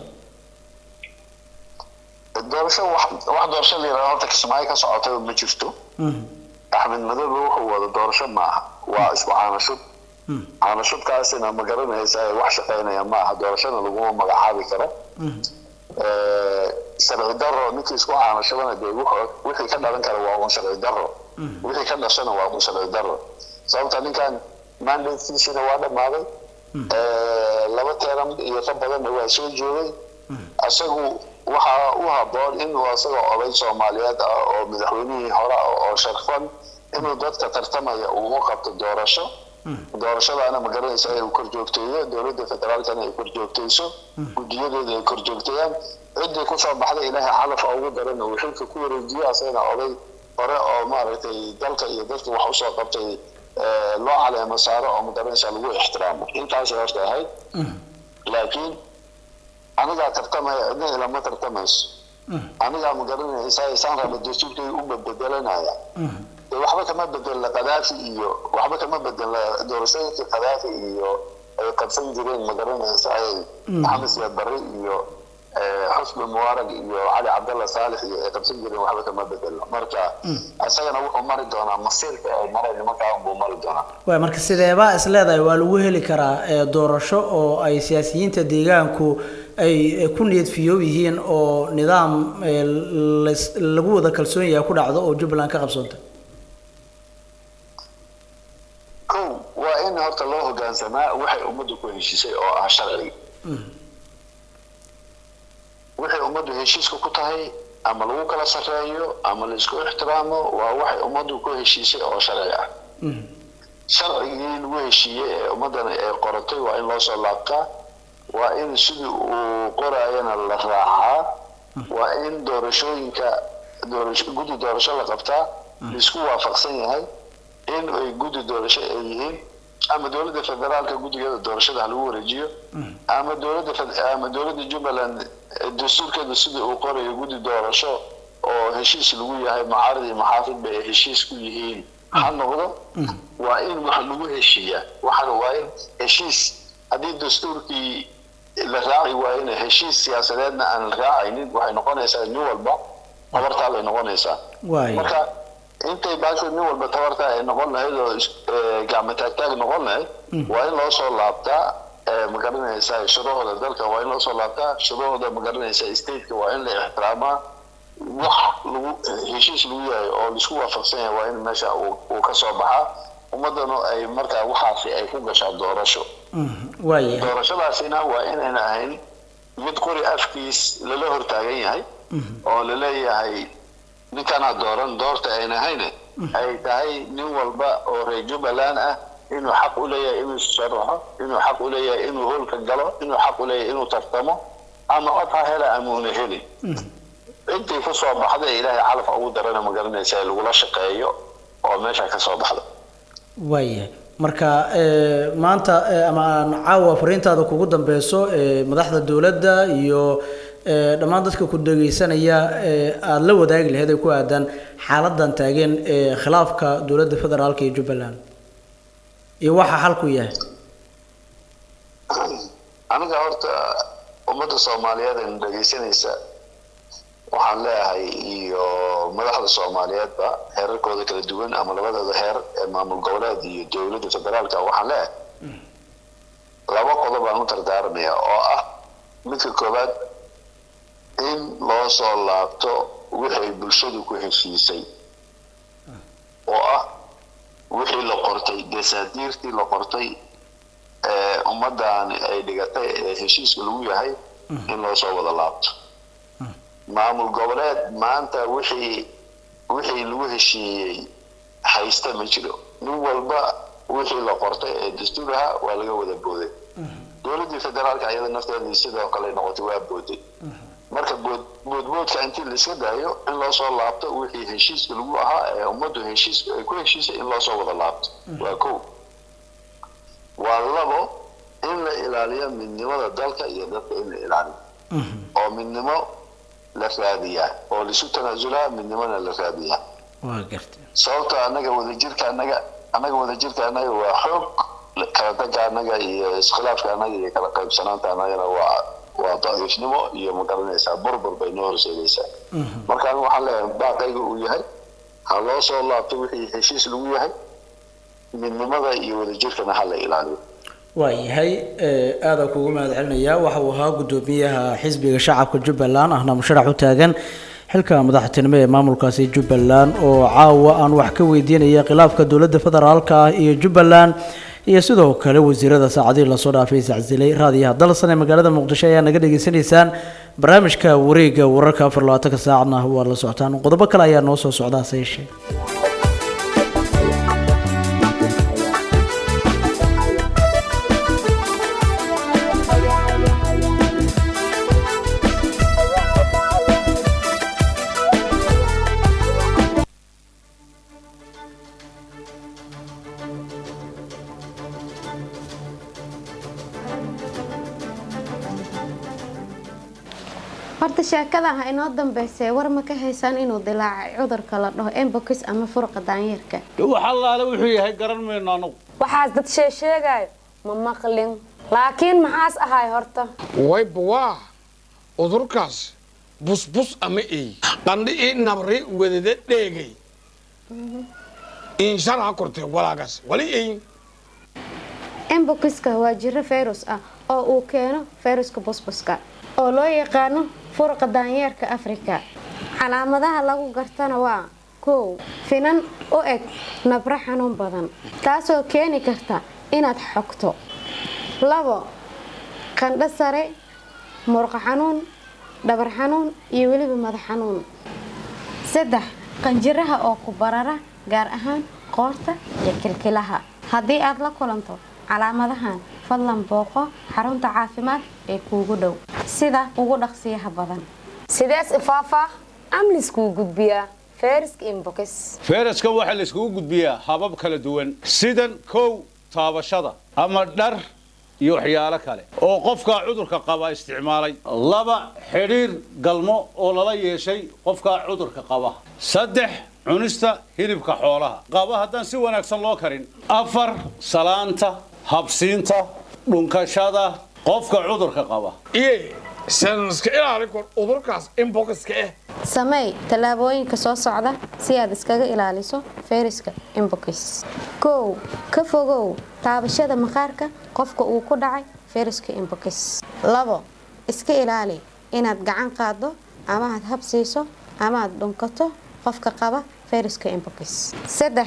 doorasho wax wax doorasho la yidhahdo horta kismaayo ka socotay ma jirto axmed madoobe wuxuu wada doorasho ma aha waa isku caanashub caanashubkaasina ma garanaysa ee wax shaqaynaya ma aha doorashona laguma magacaabi karo Eh, sharci daro ninkii isku caanashubana dee wuxuu- wixii ka dhalan kara waa un sharci daro wixii ka dhashana waa un sharci daro sababta ninkan mandatekiisina waa dhammaaday Eh, laba teeran iyo ka badanna waa soo joogay isagu waxaa u haboon inuu isaga oday soomaaliyeed ah oo madaxweynihii hore ah oo sharfan inuu dadka tartamaya uu u qabto doorasho doorashadaana ma garanaysa ay kor joogteeyo dowladda federaalkana ay kor joogteyso guddiyadeeda ay kor joogteeyaan ciddii kusoo baxday ilaahay xalaf ugu daran uu xilka ku wareejiyo asagana oday hore oo maaragtay dalka iyo dadka wax usoo qabtay eh, loo caleemo saaro oo ma garanaysa lagu ixtiraamo intaasay horta ahayd laakiin anigaa tartamaya cidna ilama tartamayso anigaa ma garanaysa isaan raba dastuurkay u bedelanaya dee waxba kama bedelna kadaafi iyo waxba kama bedelna doorashooyinkii kadaafi iyo ay qabsan jireen ma garanaysa ay maxamed siyaad barre iyo eh, xusni mubaarag iyo cali cabdalla saalix iyo ay qabsan jireen waxba kama bedelno marka isagana wuxuu mari doonaa masiirka ay mareen nimankaa unbuu mari doonaa waay marka sideebaa is leedahay waa lagu heli karaa ee, doorasho oo ay siyaasiyiinta deegaanku ay eh, ku niyad fiyoob yihiin oo nidaam eh, lais- lagu wada kalsoon yahay ku dhacdo oo jubbaland ka qabsoonta kow waa in horta loo hogaansamaa waxay ummaddu ku heshiisay oo ah sharciga waxay ummaddu heshiiska ku tahay ama lagu kala sarreeyo ama la isku ixtiraamo waa waxay ummaddu ku heshiisay oo sharci ah sharcigii lagu heshiiyey ee ummaddana ay qoratay waa in loo soo laabtaa waa in sidii uu qoraayana la raacaa waa in doorashooyinka doorasho guddi doorasho la qabtaa laisku waafaqsan yahay in ay guddi doorasho ay yihiin ama dowladda federaalka guddigeeda doorashada ha lagu wareejiyo ama dowladda fed- ama dowladda jubbaland eh, dastuurkeeda sidii uu qorayo guddi doorasho oo heshiis lagu yahay mucaarad iyo maxaafidba ay heshiis ku yihiin ha noqdo waa in wax lagu heshiiyaa waxaan waa in heshiis haddii dastuurkii la raaci waayena heshiis siyaasadeedna aan la raacaynin waxay noqonaysaa nin walba tabartaa bay noqonaysaa waay marka intay baasho nin walba tabarta ay noqon lahayd oo is- ee, gacmo taagtaag noqon lahayd waa in loo soo laabtaa ee, ma garanaysaa shuruucda dalka waa in loo soo laabtaa shuruucda ma garanaysaa stateka waa in la ixtiraamaa wax lagu heshiis lagu yahay oo laisku waafaqsan yahay waa in meesha uu uu ka soo baxaa ummadanu ay markaa waxaasi ay ku gashaa doorasho waayahay doorashadaasina waa inayna ahayn mid qori afkiis lala hortaagan yahay oo laleeyahay ninkanaa dooran doorta ayna ahayne ay tahay nin walba oo reer jubbaland ah inuu xaq u leeyahay inuu sharaxo inuu xaq u leeyahay inuu hoolka galo inuu xaq u leeyahay inuu tartamo ama cod ha hela ama una helin intii ku soo baxday ilaahay calaf ugu darana ma garanaysa ee lagula shaqeeyo oo meesha ka soo baxda waayahay marka eh, maanta eh, ama aan caawa fariintaada kugu dambeyso eh, madaxda dowladda iyo eh, dhammaan dadka ku dhegeysanaya eh, aada la wadaagi lahayd ay ku aadaan xaaladan taagan ee khilaafka dowladda federaalka iyo jubbaland iyo waxa xalku yahay aniga horta ummadda soomaaliyeed ee na dhegeysanaysa waxaan leeyahay iyo madaxda soomaaliyeedba heerarkooda kala duwan ama labadooda heer ee maamul goboleed iyo dowladda federaalka waxaan leeyahay laba qodob aan u dardaaramaya oo ah midka koowaad in loo soo laabto wixii bulshadu ku heshiisay oo ah wixii la qortay desaadiirtii la qortay ee ummaddan ay dhigatay ee heshiiska lagu yahay in loo soo wada laabto maamul goboleed maanta wixii wixii lagu heshiiyey haysta ma jiro nin walba wixii la qortay ee dastuur ahaa waa laga wada booday dowladdii federaalka iyada nafteedii sidoo kale noqotay waa booday marka bood boodboodka intii la iska daayo in loo soo laabto wixii heshiiska lagu ahaa ee ummaddu heshiiska ay ku heshiisay in loo soo wada laabto waa kow waa labo in la ilaaliyo midnimada dalka iyo dadka in la ilaaliyo oo midnimo la raadiyaa oo laisu tanaasulaa midnimona la raadiyaa waa gartay sababto annaga wadajirka annaga annaga wadajirka annaga waa xoog kala tagga annaga iyo iskhilaafka annaga iyo kala qaybsanaanta annagana waa waa daciifnimo iyo ma garanaysaa burbur bay noo horseedaysaa marka anigu waxaan leeyahay baaqayga uu yahay ha loo soo laabto wixii heshiis lagu yahay midnimada iyo wadajirkana ha la ilaaliyo waayahay aada kugu mahad celinayaa waxa uu ahaa guddoomiyaha xisbiga shacabka jubbaland ahna musharax u taagan xilka madaxtinimo ee maamulkaasi jubbaland oo caawa aan wax ka weydiinaya khilaafka dowladda federaalka ah iyo jubbaland iyo sidoo kale wasiirada saacadihii lasoo dhaafay isacsilay raadiyaha dalsan ee magaalada muqdisho ayaa naga dhageysanaysaan barnaamijka wareega wararka afar labaatanka saacadna waa la socotaan qodobo kale ayaa noo soo socda hase yeeshee horta sheekada ha inoo dambeysee war ma ka haysaan inuu dilaacay cudurka la dhaho embokis ama furqa daanyeerka wax allaale wuxuu yahay garan mayno anagu waxaas dad sheesheegaayo ma maqlin laakiin maxaas ahay horta wayba waa cudurkaas busbus ama ey qandhi ii nabri wadada dheegay inshalaa kortee walaagaas wali eyin embokiska waa jiro fayrus ah oo uu keeno fayruska busbuska oo loo yaqaano furqa daanyeerka afrika calaamadaha lagu gartana waa kow finan u eg nabro xanuun badan taasoo keeni karta inaad xogto labo qandho sare murqa xanuun dhabar xanuun iyo weliba madax xanuun saddex qanjiraha oo ku barara gaar ahaan qoorta iyo kilkilaha haddii aad la kulanto calaamadahan fadlan booqo xarunta caafimaad ee kuugu dhow sida ugu dhaqsiyaha badan sidees ifaafaa amliskuu gudbiyaa fayraska imbokis fayraska waxaa la iskugu gudbiyaa habab kala duwan sidan kow taabashada ama dhar iyo waxyaalo kale oo qofkaa cudurka qaba isticmaalay laba xidhiir galmo oo lala yeeshay qofkaa cudurka qaba saddex cunista hilibka xoolaha qaba haddaan si wanaagsan loo karin afar salaanta habsiinta dhunkashada qofka cudurka qaba iye sanska ilaali kor cudurkaas imbokiska eh sameey tallaabooyinka soo socda si aad iskaga ilaaliso fayraska imbokis kow ka fogow taabashada maqaarka qofka uu ku dhacay fayraska imbokis labo iska ilaali inaad gacan qaado ama aad habsiiso ama aad dhunkato qofka qaba fayraska imbokis saddex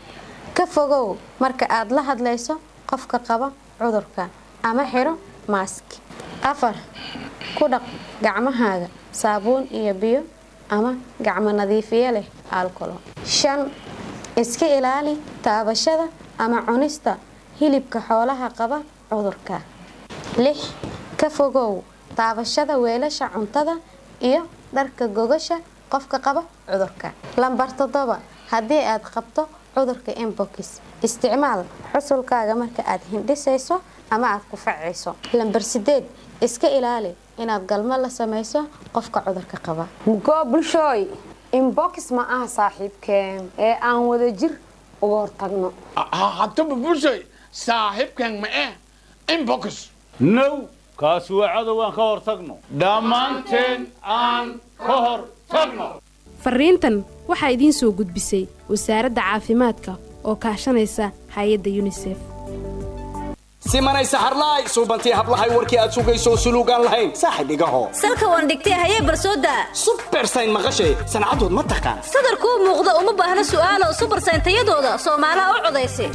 ka fogow marka aad la hadlayso qofka qaba cudurka ama xiro maask afar ku dhaq gacmahaaga saabuun iyo biyo ama gacmo nadiifiye leh alcolo shan iska ilaali taabashada ama cunista hilibka xoolaha qaba cudurka lix ka fogow taabashada weelasha cuntada iyo dharka gogasha qofka qaba cudurka lambar toddoba haddii aad qabto cudurka embokis isticmaal xusulkaaga marka aad hindhisayso ama aad ku facayso lambar sideed iska ilaali inaad galmo la samayso qofka cudurka qaba mugoo bulshooy imbokis ma aha saaxiibkeen ee aan wada jir uga hortagno haddaba bulshay saaxiibkan ma eh imbokis now kaasi waa cadow aan ka hor tagno dhammaanteen aan ka hor tagno fariintan waxaa idiin soo gudbisay wasaaradda caafimaadka oo kaashanaysa hay-adda yunisef simanay saxarlaay suubantii hablahay warkii aad sugayso suluugaan lahayn saaxib igaho salka waan dhigtay hayee barsooda subersayn maqashay sancadood ma taqaan sadarkuu muuqda uma baahna su'aalo subersayn tayadooda soomaalaha u codaysa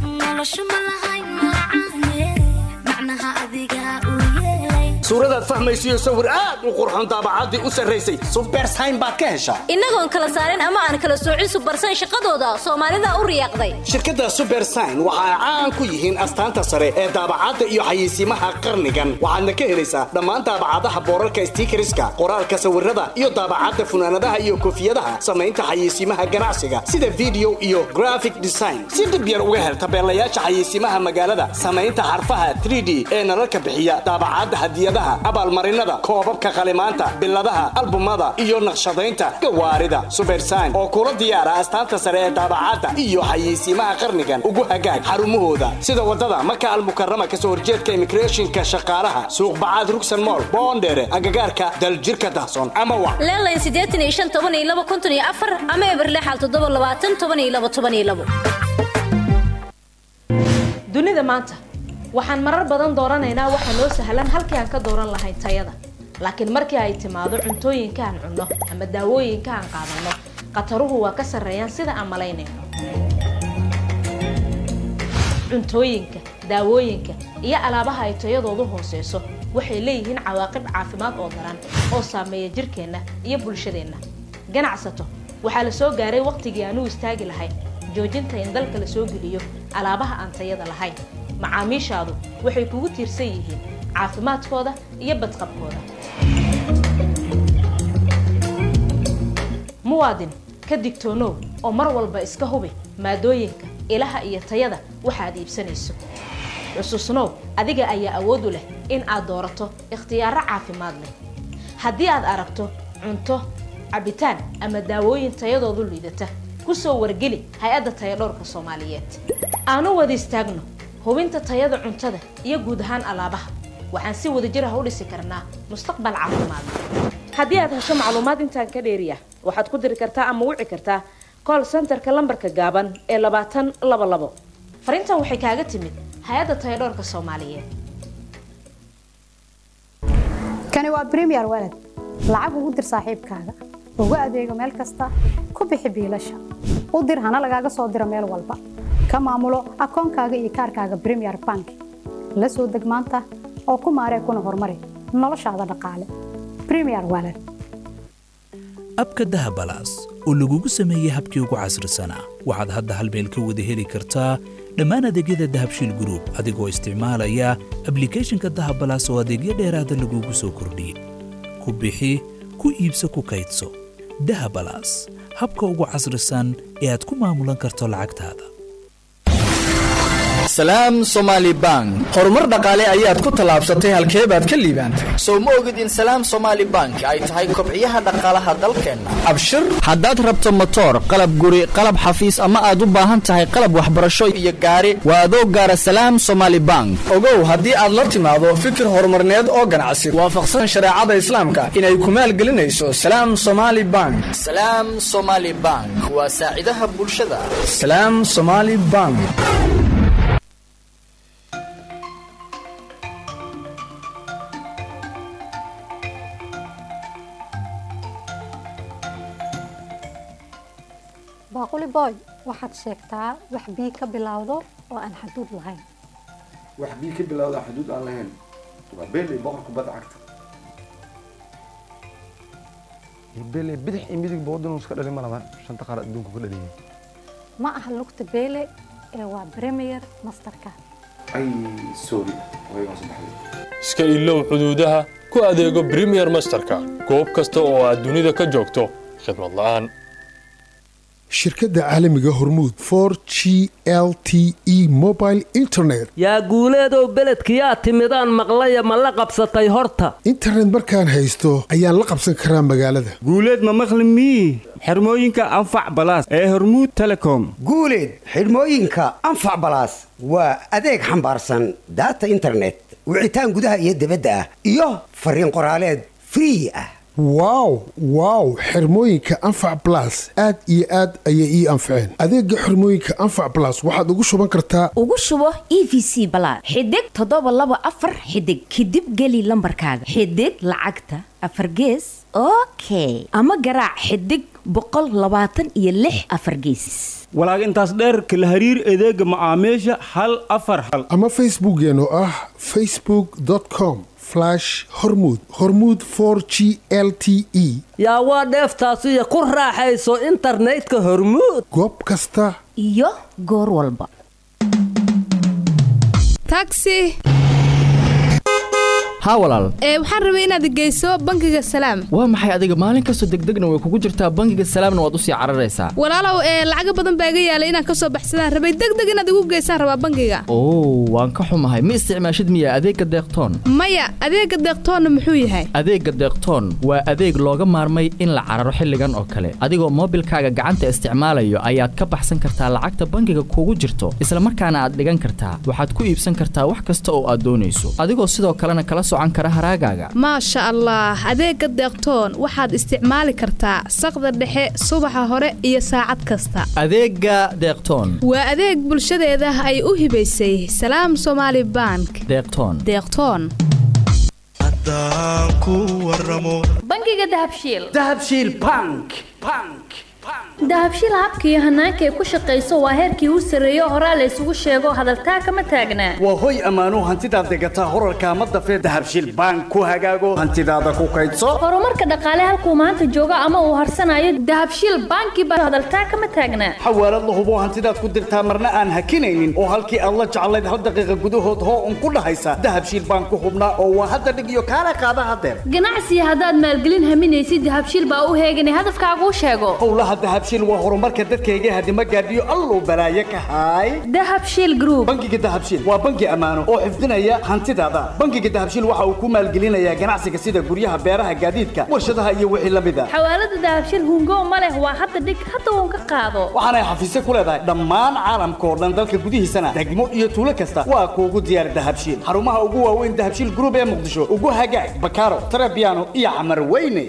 suuradaad fahmaysiyo sawir aad u qurxoon daabacaddii u sarraysay subersayn baad ka heshaa innagoon kala saarin ama aan kala soocin subersayn shaqadooda soomaalida u riyaaqday shirkadda subersign waxa ay caan ku yihiin astaanta sare ee daabacadda iyo xayeysiimaha qarnigan waxaadna ka helaysaa dhammaan daabacadaha boorarka stiikariska qoraalka sawirada iyo daabacadda funaanadaha iyo koofiyadaha samaynta xayeysiimaha ganacsiga sida video iyo graphic design si dhib yar uga hel tabeelayaasha xayeysiimaha magaalada samaynta xarfaha 3d ee nalalka bixiya daabacadda hadiyadaha abaalmarinada koobabka qalimaanta biladaha albumada iyo naqshadaynta gawaarida subersign oo kula diyaara astaanta sare ee daabacadda iyo xayeysiimaha qarnigan ugu hagaag xarumahooda sida wadada maka almukarama kasoo horjeedka immigrationka shaqaalaha suuq bacaad rugsan mool boondheere agagaarka daljirka dahsoon ama wac leelayn siddeetan iyo shan toban iyo laba konton iyo afar ama eberlexal toddoba labaatan toban iyo laba toban iyo labo dunida maanta waxaan marar badan dooranaynaa waxa noo sahlan halkii aan ka dooran lahayn tayada laakiin markii ay timaado cuntooyinka aan cunno ama daawooyinka aan qaadanno khataruhu waa ka sarreeyaan sida aan malaynayno cuntooyinka daawooyinka iyo alaabaha ay tayadoodu hooseyso waxay leeyihiin cawaaqib caafimaad oo daran oo saameeya jirkeenna iyo bulshadeenna ganacsato waxaa la soo gaaray wakhtigii aan u istaagi lahayn joojinta in dalka la soo geliyo alaabaha aan tayada lahayn macaamiishaadu waxay kugu tiirsan yihiin caafimaadkooda iyo badqabkooda muwaadin ka digtoonow oo mar walba iska hubi maadooyinka ilaha iyo tayada waxaad iibsanayso xusuusnow adiga ayaa awood u leh in aad doorato ikhtiyaaro caafimaad leh haddii aad aragto cunto cabitaan ama daawooyin tayadoodu liidata ku soo wargeli hay-adda tayadhowrka soomaaliyeed aanu wada istaagno hubinta tayada cuntada iyo guud ahaan alaabaha waxaan si wadajir ah u dhisi karnaa mustaqbal caafimaad haddii aad hesho macluumaad intaan ka dheeriya waxaad ku diri kartaa ama wici kartaa call centerka lambarka gaaban ee labaatan laba labo fariintan waxay kaaga timid hay-adda tayadhowrka soomaaliyeed kani waa bremier walad lacag ugu dir saaxiibkaaga ugu adeego meel kasta ku bixi biilasha u dir hana lagaaga soo diro meel walba ka maamulo akoonkaaga iyo kaarkaaga bremier bank la soo deg maanta oo ku maaree kuna horumari noloshaada dhaqaale bremier walad abka dahabalaas oo lagugu sameeyey habkii ugu casrisanaa waxaad hadda hal meel ka wada heli kartaa dhammaan adeegyada dahabshiil gruub adigoo isticmaalaya ablicathonka dahabalaas oo adeegyo dheeraada lagugu soo kordhiyey ku bixi ku iibso ku kaydso dahabalaas habka ugu casrisan ee aad ku maamulan karto lacagtaada salaam somaali bank horumar dhaqaale ayaad ku tallaabsatay halkee baad ka liibaantay sow ma ogid in salaam somaali bank ay tahay kobciyaha dhaqaalaha dalkeenna abshir haddaad rabto motoor qalab guri qalab xafiis ama aad u baahan tahay qalab waxbarasho iyo gaari waa adoo gaara salaam somaali bank ogow haddii aad la timaado fikir horumarneed oo ganacsi waafaqsan shareecada islaamka inay ku maalgelinayso salaam somaali bank salaam somaali bank waa saacidaha bulshada salaam somaali bank baaquli boy waxaad sheegtaa wax bii ka bilowdo oo aan xaduud lahayn wax bii ka bilowda xuduud aan lahayn waa beeley boqor kubadda cagta beeley bidix iyo midig boodin iska dhalin ma laban shanta qaar adduunka ku dhaliyay ma aha lugta beele ee waa premier masterka ay sorry waygaan saddexday iska ilow xuduudaha ku adeego premier masterka goob kasta oo aad dunida ka joogto khidmad la'aan shirkadda caalamiga hormuud for g l t e mobile internet yaa guuleedow beledkiyaa timidaan maqlaya ma la qabsatay horta internet markaan haysto ayaan la qabsan karaa magaalada guuleed ma maqli mii xirmooyinka anfac balaas ee hormuud telecom guuleed xidhmooyinka anfac balaas waa adeeg xambaarsan daata internet wicitaan gudaha iyo dibadda ah iyo fariin qoraaleed free ah wow wow xirmooyinka anfac blas aad iyo aad ayay ii anfaceen adeega xirmooyinka anfac blas waxaad ugu shuban kartaa ugu shubo e v c balaad xidig toddoba laba afar xidig kadib geli lambarkaaga xidig lacagta afar gees okay ama garaac xidig boqol labaatan iyo lix afar geesis walaag intaas dheerka la hariir adeega macaamiisha hal afar hal ama facebookeena oo ah facebookcom hormud hormud g l t e yaa waa dheeftaasiyo ku raaxayso internetka hormuud goob kasta iyo goor walba taxi haa walaal ee waxaan rabay inaad geyso bangiga salaam waa maxay adiga maalin kastoo degdegna way kugu jirtaa bangiga salaamna waad usii cararaysaa walaalow ee lacaga badan baa iga yaalay inaan kasoo baxsadaan rabay degdeg inaad igu geysaan rabaa bangiga oo waan ka xumahay ma isticmaashid miya adeegga deeqtoon maya adeega deeqtoonna muxuu yahay adeegga deeqtoon waa adeeg looga maarmay in la cararo xilligan oo kale adigoo moobilkaaga gacanta isticmaalayo ayaad ka baxsan kartaa lacagta bangiga kugu jirto isla markaana aad dhigan kartaa waxaad ku iibsan kartaa wax kasta oo aad doonayso adigoo sidoo kalena kala socan kara haraagaaga maasha allah adeega deeqtoon waxaad isticmaali kartaa saqda dhexe subaxa hore iyo saacad kasta adeegga deeqtoon waa adeeg bulshadeeda ay u hibaysay salaam somaali bank deeqtoon deeqtoon bangiga dahabshiil dahabshiil bank bank dahabshiil habka iyo hanaanka ay ku shaqayso waa heerkii u sarreeyo horaa la isugu sheego hadaltaa kama taagnaa waa hoy ammaanuu hantidaad degataa horarka ma dafee dahabshiil bank ku hagaago hantidaada ku kaydso horumarka dhaqaale halkuu maanta joogo ama uu harsanayo dahabshiil banki baa hadaltaa kama taagnaa xawaalad la hubo hantidaad ku dirtaa marna aan hakinaynin oo halkii aad la jeclayd hal daqiiqa gudahood hoo un ku dhahaysa dahabshiil bank ku hubnaa oo waa hadda dhig iyo kaala qaada hadeer ganacsiga haddaad maalgelin haminaysid dahabshiil baa u heeganay hadafkaaguu sheego howlaha dahabshiil waa horumarka dadkayga hadima gaadhiyo alluu balaaye ka haay dahabshiil group bangiga dahabshiil waa bangi ammaano oo xifdinaya hantidaada bangiga dahabshiil waxa uu ku maalgelinayaa ganacsiga sida guryaha beeraha gaadiidka warshadaha iyo wixii la mid a xawaalada dahabshiil hungo ma leh waa hadda dhig hadda uun ka qaado waxaanay xafiisyo ku leedahay dhammaan caalamka oo dhan dalka gudihiisana degmo iyo tuulo kasta waa kuugu diyaar dahabshiil xarumaha ugu waaweyn dahabshiil group ee muqdisho ugu hagaag bakaaro tarabiano iyo xamar weyne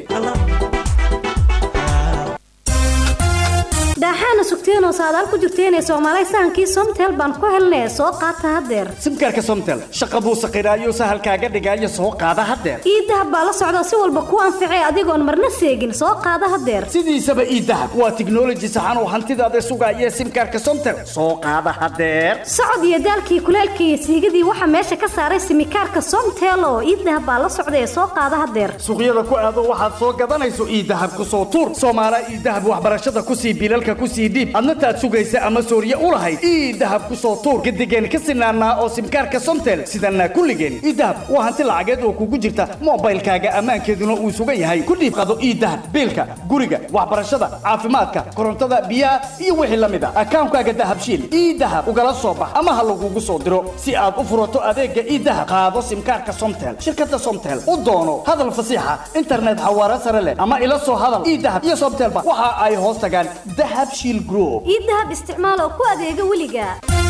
daaxaana sugteenoo saadaal ku jirteenee soomaalay sahankii somtel baan ku helnee soo qaata haddeer simkaarka somtel shaqa buu saqiraayo sahalkaaga dhigaayo soo qaada haddeer ii dahab baa la socda si walba kuu anficee adigoon marna seegin soo qaada haddeer sidiisaba ii dahab waa tiknoloji saxan oo hantidaada sugaaya simkaarka somtel soo qaada haddeer socod iyo daalkii kuleelkii iyo siigadii waxaa meesha ka saaray simikaarka somtel oo ii dahab baa la socda ee soo qaada haddeer suuqyada ku aado waxaad soo gadanayso ii dahab ku soo tuur soomaala ii dahab waxbarashada kusii bilalka kusii dhiib adna taad sugaysa ama sooriye u lahayd ii dahab ku soo tuur gadigeen ka sinaanaa oo simkaarka somtel sidanaa kulligeen ii dahab waa hanti lacageed oo kugu jirta moobaylkaaga ammaankeeduna uu sugan yahay ku dhiib qado ii dahab biilka guriga waxbarashada caafimaadka korontada biyaha iyo wixii la mid a akaankaaga dahabshiil ii dahab ugala soo bax ama ha lagugu soo diro si aad u furato adeega ii dahab qaado simkaarka somtel shirkada somtel u doono hadal fasiixa internet xawaare sare leh ama ila soo hadal ii dahab iyo somtelba waxa ay hoos tagaan dahabshiil group ii dahab isticmaal oo ku adeega weliga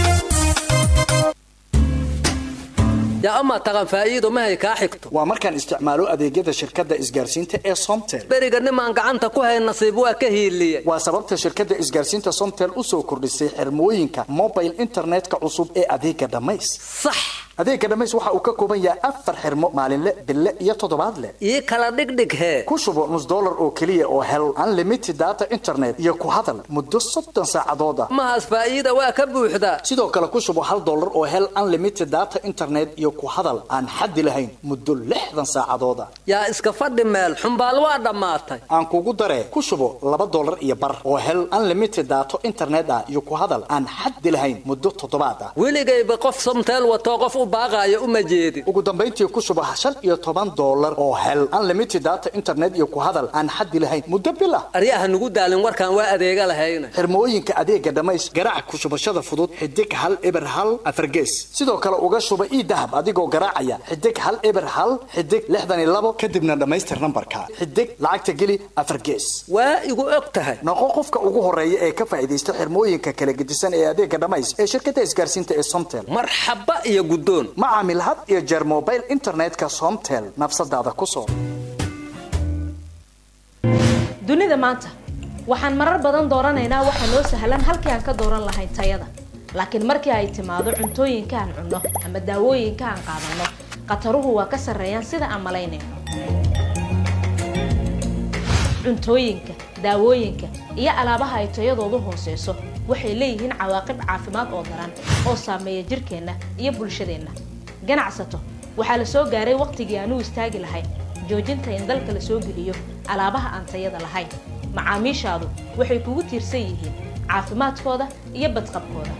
yaa amaa taqan faa'iido mahay kaa xigto waa markaan isticmaalo adeegyada shirkadda isgaarsiinta ee somtel beriga nimaan gacanta ku hay nasiib waa ka hiiliye waa sababta shirkadda isgaarsiinta somtel u soo kordhisay xirmooyinka mobile internetka cusub ee adeega dhammays sax adeega dhammays waxa uu ka kooban yahay afar xirmo maalinle bille iyo toddobaadle ii kala dhigdhig hee ku shubo nus dollar oo keliya oo hel unlimited data internet iyo ku hadal muddo soddon saacadood ah mahaas faa'iida waa ka buuxda sidoo kale ku shubo hal dollar oo hel unlimited data internet iyo ku hadal aan xaddi lahayn muddo lixdan saacadood ah yaa iska fadhi meel xumbaal waa dhammaatay aan kugu daree ku shubo laba dollar iyo bar oo hel unlimited data internet ah iyo ku hadal aan xaddi lahayn muddo toddobaad ah weligayba qof somteel watoo qof u baaqaayo uma jeedin ugu dambayntii ku shubo shan iyo toban dollar oo hel unlimited data internet iyo ku hadal aan xaddi lahayn muddo bil ah aryaha nugu daalin warkaan waa adeega lahayna xirmooyinka adeega dhammays garaac ku shubashada fudud xidig hal eber hal afargees sidoo kale uga shuba ii dahab adigoo garaacaya xidig hal eber hal xidig lixdan iyo labo kadibna dhammaystir nambarka xidig lacagta geli afargees waa igu og tahay noqo qofka ugu horeeya ee ka faa'iidaysta xirmooyinka kala gedisan ee adeega dhammays ee shirkadda isgaarsiinta ee somtel marxaba iyo guddoon ma caamil had iyo jeer mobile internetka somtel nafsadaada ku soo dunida maanta waxaan marar badan dooranaynaa waxa noo sahlan halkii aan ka dooran lahayn tayada laakiin markii ay timaado cuntooyinka aan cunno ama daawooyinka aan qaadanno khataruhu waa ka sarreeyaan sida aan malaynayno cuntooyinka daawooyinka iyo alaabaha ay tayadoodu hooseyso waxay leeyihiin cawaaqib caafimaad oo daran oo saameeya jirkeenna iyo bulshadeenna ganacsato waxaa la soo gaaray waqtigii aan u istaagi lahayn joojinta in dalka la soo geliyo alaabaha aan tayada lahayn macaamiishaadu waxay kugu tiirsan yihiin caafimaadkooda iyo badqabkooda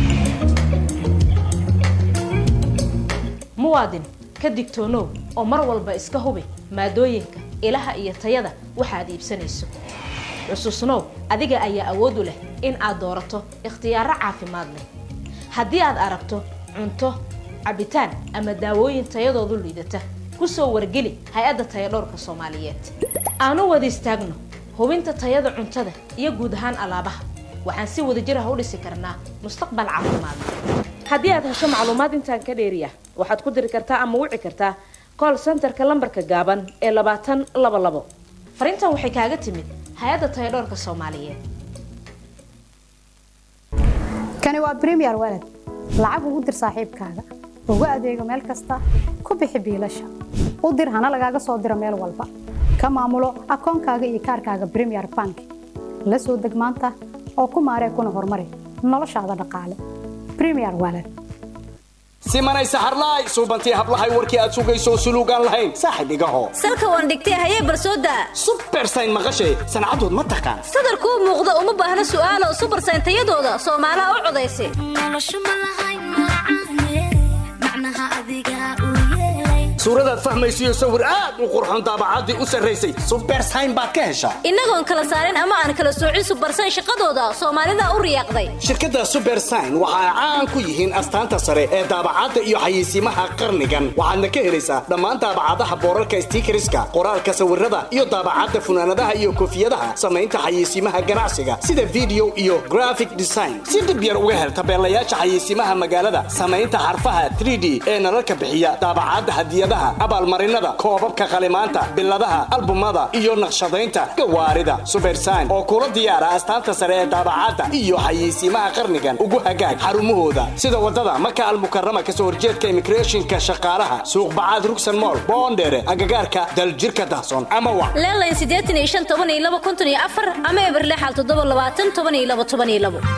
muwaadin ka digtoonow oo mar walba iska hubi maadooyinka ilaha iyo tayada waxaad iibsanayso xusuusnow adiga ayaa awood u leh in aad doorato ikhtiyaaro caafimaad leh haddii aad aragto cunto cabitaan ama daawooyin tayadoodu liidata ku soo wargeli hay-adda tayadhowrka soomaaliyeed aanu wada istaagno hubinta tayada cuntada iyo guud ahaan alaabaha waxaan si wadajir ah u dhisi karnaa mustaqbal caafimaad haddii aad hesho macluumaad intaan ka dheeriya waxaad ku diri kartaa ama wici kartaa call centerka lambarka gaaban ee labaatan laba labo fariintan waxay kaaga timid hay-adda tayadhowrka soomaaliyeed kani waa premier walad lacag ugu dir saaxiibkaaga ugu adeego meel kasta ku bixi biilasha u dir hana lagaaga soo diro meel walba ka maamulo akoonkaaga iyo kaarkaaga premier bank la soo deg maanta oo ku maaree kuna horumari noloshaada dhaqaale premier walad simanay saxarlaay suubantii hablahay warkii aad sugayso suluugaan lahayn saaxib igaho salka waan dhigtay hayee barsooda subersayn maqashay sancadood ma taqaan sadarkuu muuqda uma baahna su'aalo subersayn tayadooda soomaalaha u codaysa suuradaad fahmaysiyo sawir aad u qurxoon daabacaddii u sarraysay subersayn baad ka heshaa innagoon kala saarin ama aan kala soocin subersayn shaqadooda soomaalida u riyaaqday shirkadda subersign waxa ay caan ku yihiin astaanta sare ee daabacadda iyo xayeysiimaha qarnigan waxaadna ka helaysaa dhammaan daabacadaha boorarka stiikariska qoraalka sawirada iyo daabacadda funaanadaha iyo koofiyadaha samaynta xayeysiimaha ganacsiga sida video iyo graphic design si dhib yar uga hel tabeelayaasha xayeysiimaha magaalada samaynta xarfaha 3d ee nalalka bixiya daabacadda hadiyadaha abaalmarinada koobabka qalimaanta biladaha albumada iyo naqshadaynta gawaarida subersign oo kula diyaara astaanta sare ee daabacadda iyo xayeysiimaha qarnigan ugu hagaag xarumahooda sida wadada maka almukarama kasoo horjeedka immigrationka shaqaalaha suuq bacaad rugsan mool boondheere agagaarka daljirka dahsoon ama wa leelayn siddeetan iyo shan toban iyo laba konton iyo afar ama eberle xal toddoba labaatan toban iyo laba toban iyo labo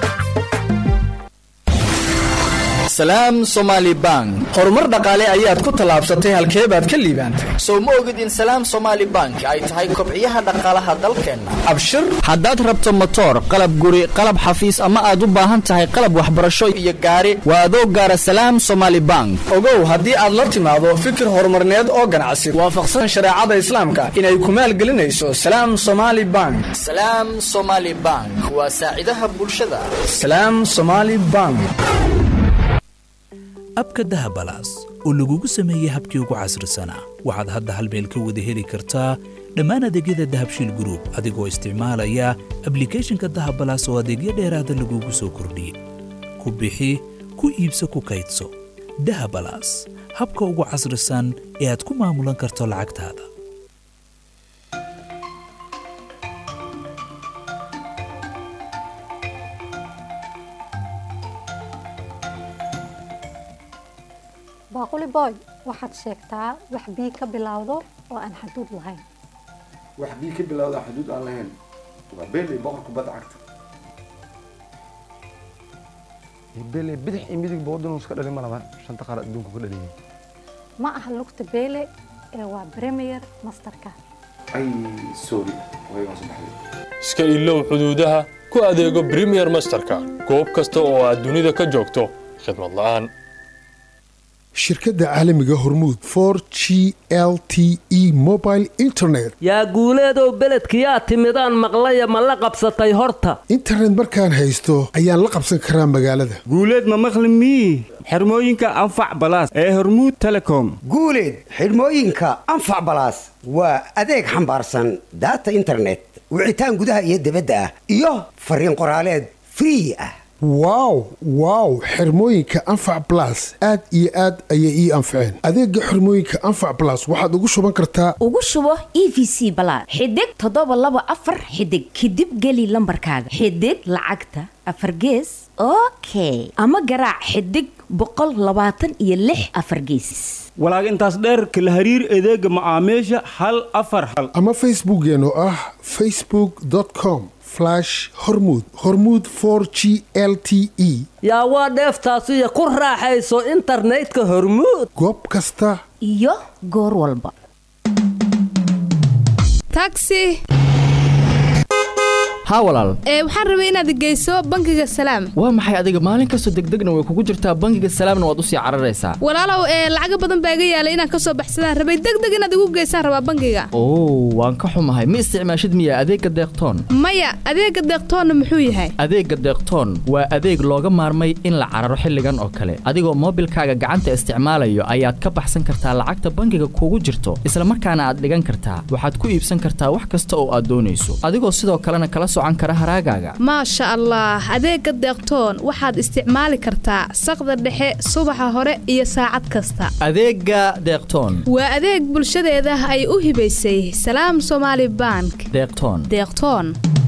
salaam somaali bank horumar dhaqaale ayaad ku tallaabsatay halkee baad ka liibaantay sow ma ogid in salaam somaali bank ay tahay kobciyaha dhaqaalaha dalkeenna abshir haddaad rabto motoor qalab guri qalab xafiis ama aad u baahan tahay qalab waxbarasho iyo gaari waa adoo gaara salaam somaali bank ogow haddii aad la timaado fikir horumarneed oo ganacsi waafaqsan shareecada islaamka inay ku maalgelinayso salaam somaali bank salaam somaali bank waa saacidaha bulshada salaam somaali bank abka dahabalaas oo lagugu sameeyey habkii ugu casrisanaa waxaad hadda hal meel ka wada heli kartaa dhammaan adeegyada dahabshiil gruub adigoo isticmaalaya ablikhethonka dahabalaas oo adeegyo dheeraada lagugu soo kordhiyey ku bixi ku iibso ku kaydso dahabalaas habka ugu casrisan ee aad ku maamulan karto lacagtaada baaquli boy waxaad sheegtaa wax bii ka bilowdo oo aan xaduud lahayn wax bii ka bilowda xuduud aan lahayn waa beeley boqor kubadda cagta beeley bidix iyo midig boodin iska dhalin ma laban shanta qaar adduunku ka dhaliyay ma aha lugta beele ee waa premier masterka ay sorry waygaan soo baxday iska ilow xuduudaha ku adeego premier masterka goob kasta oo aad dunida ka joogto khidmad la'aan shirkadda caalamiga hormuud for g l t e mobile internet yaa guuleedow beledkiyaa timidaan maqlaya ma la qabsatay horta internet markaan haysto ayaan la qabsan karaa magaalada guuleed ma maqli mii xirmooyinka anfac balaas ee hormuud telecom guuleed xidhmooyinka anfac balaas waa adeeg xambaarsan daata internet wicitaan gudaha iyo dibadda ah iyo fariin qoraaleed free ah wow wow xirmooyinka anfac blas aad iyo aad ayay ii anfaceen adeega xirmooyinka anfac blas waxaad ugu shuban kartaa ugu shubo e v c balaad xidig toddoba laba afar xidig kadib geli lambarkaaga xidig lacagta afar gees okay ama garaac xidig boqol labaatan iyo lix afar gees walaag intaas dheer kala hariir adeega macaamiisha hal afar hal ama facebookeena oo ah facebook com hormud hormud g l t e yaa waa dheeftaasiyo ku raaxayso internetka hormuud goob kasta iyo goor walba taxi haa walaal ee waxaan rabay inaad geyso bangiga salaam waa maxay adiga maalin kastoo degdegna way kugu jirtaa bangiga salaamna waad usii cararaysaa walaalow ee lacaga badan baa iga yaalay inaan kasoo baxsadaan rabay degdeg inaad igu geysaan rabaa bangiga oo waan ka xumahay ma isticmaashid miya adeegga deeqtoon maya adeega deeqtoonna muxuu yahay adeegga deeqtoon waa adeeg looga maarmay in la cararo xilligan oo kale adigoo moobilkaaga gacanta isticmaalayo ayaad ka baxsan kartaa lacagta bangiga kugu jirto isla markaana aad dhigan kartaa waxaad ku iibsan kartaa wax kasta oo aad doonayso adigoo sidoo kalena kala socan kara haraagaaga maasha allah adeega deeqtoon waxaad isticmaali kartaa saqda dhexe subaxa hore iyo saacad kasta adeegga deeqtoon waa adeeg bulshadeeda ay u hibaysay salaam somaali bank deeqtoon deeqtoon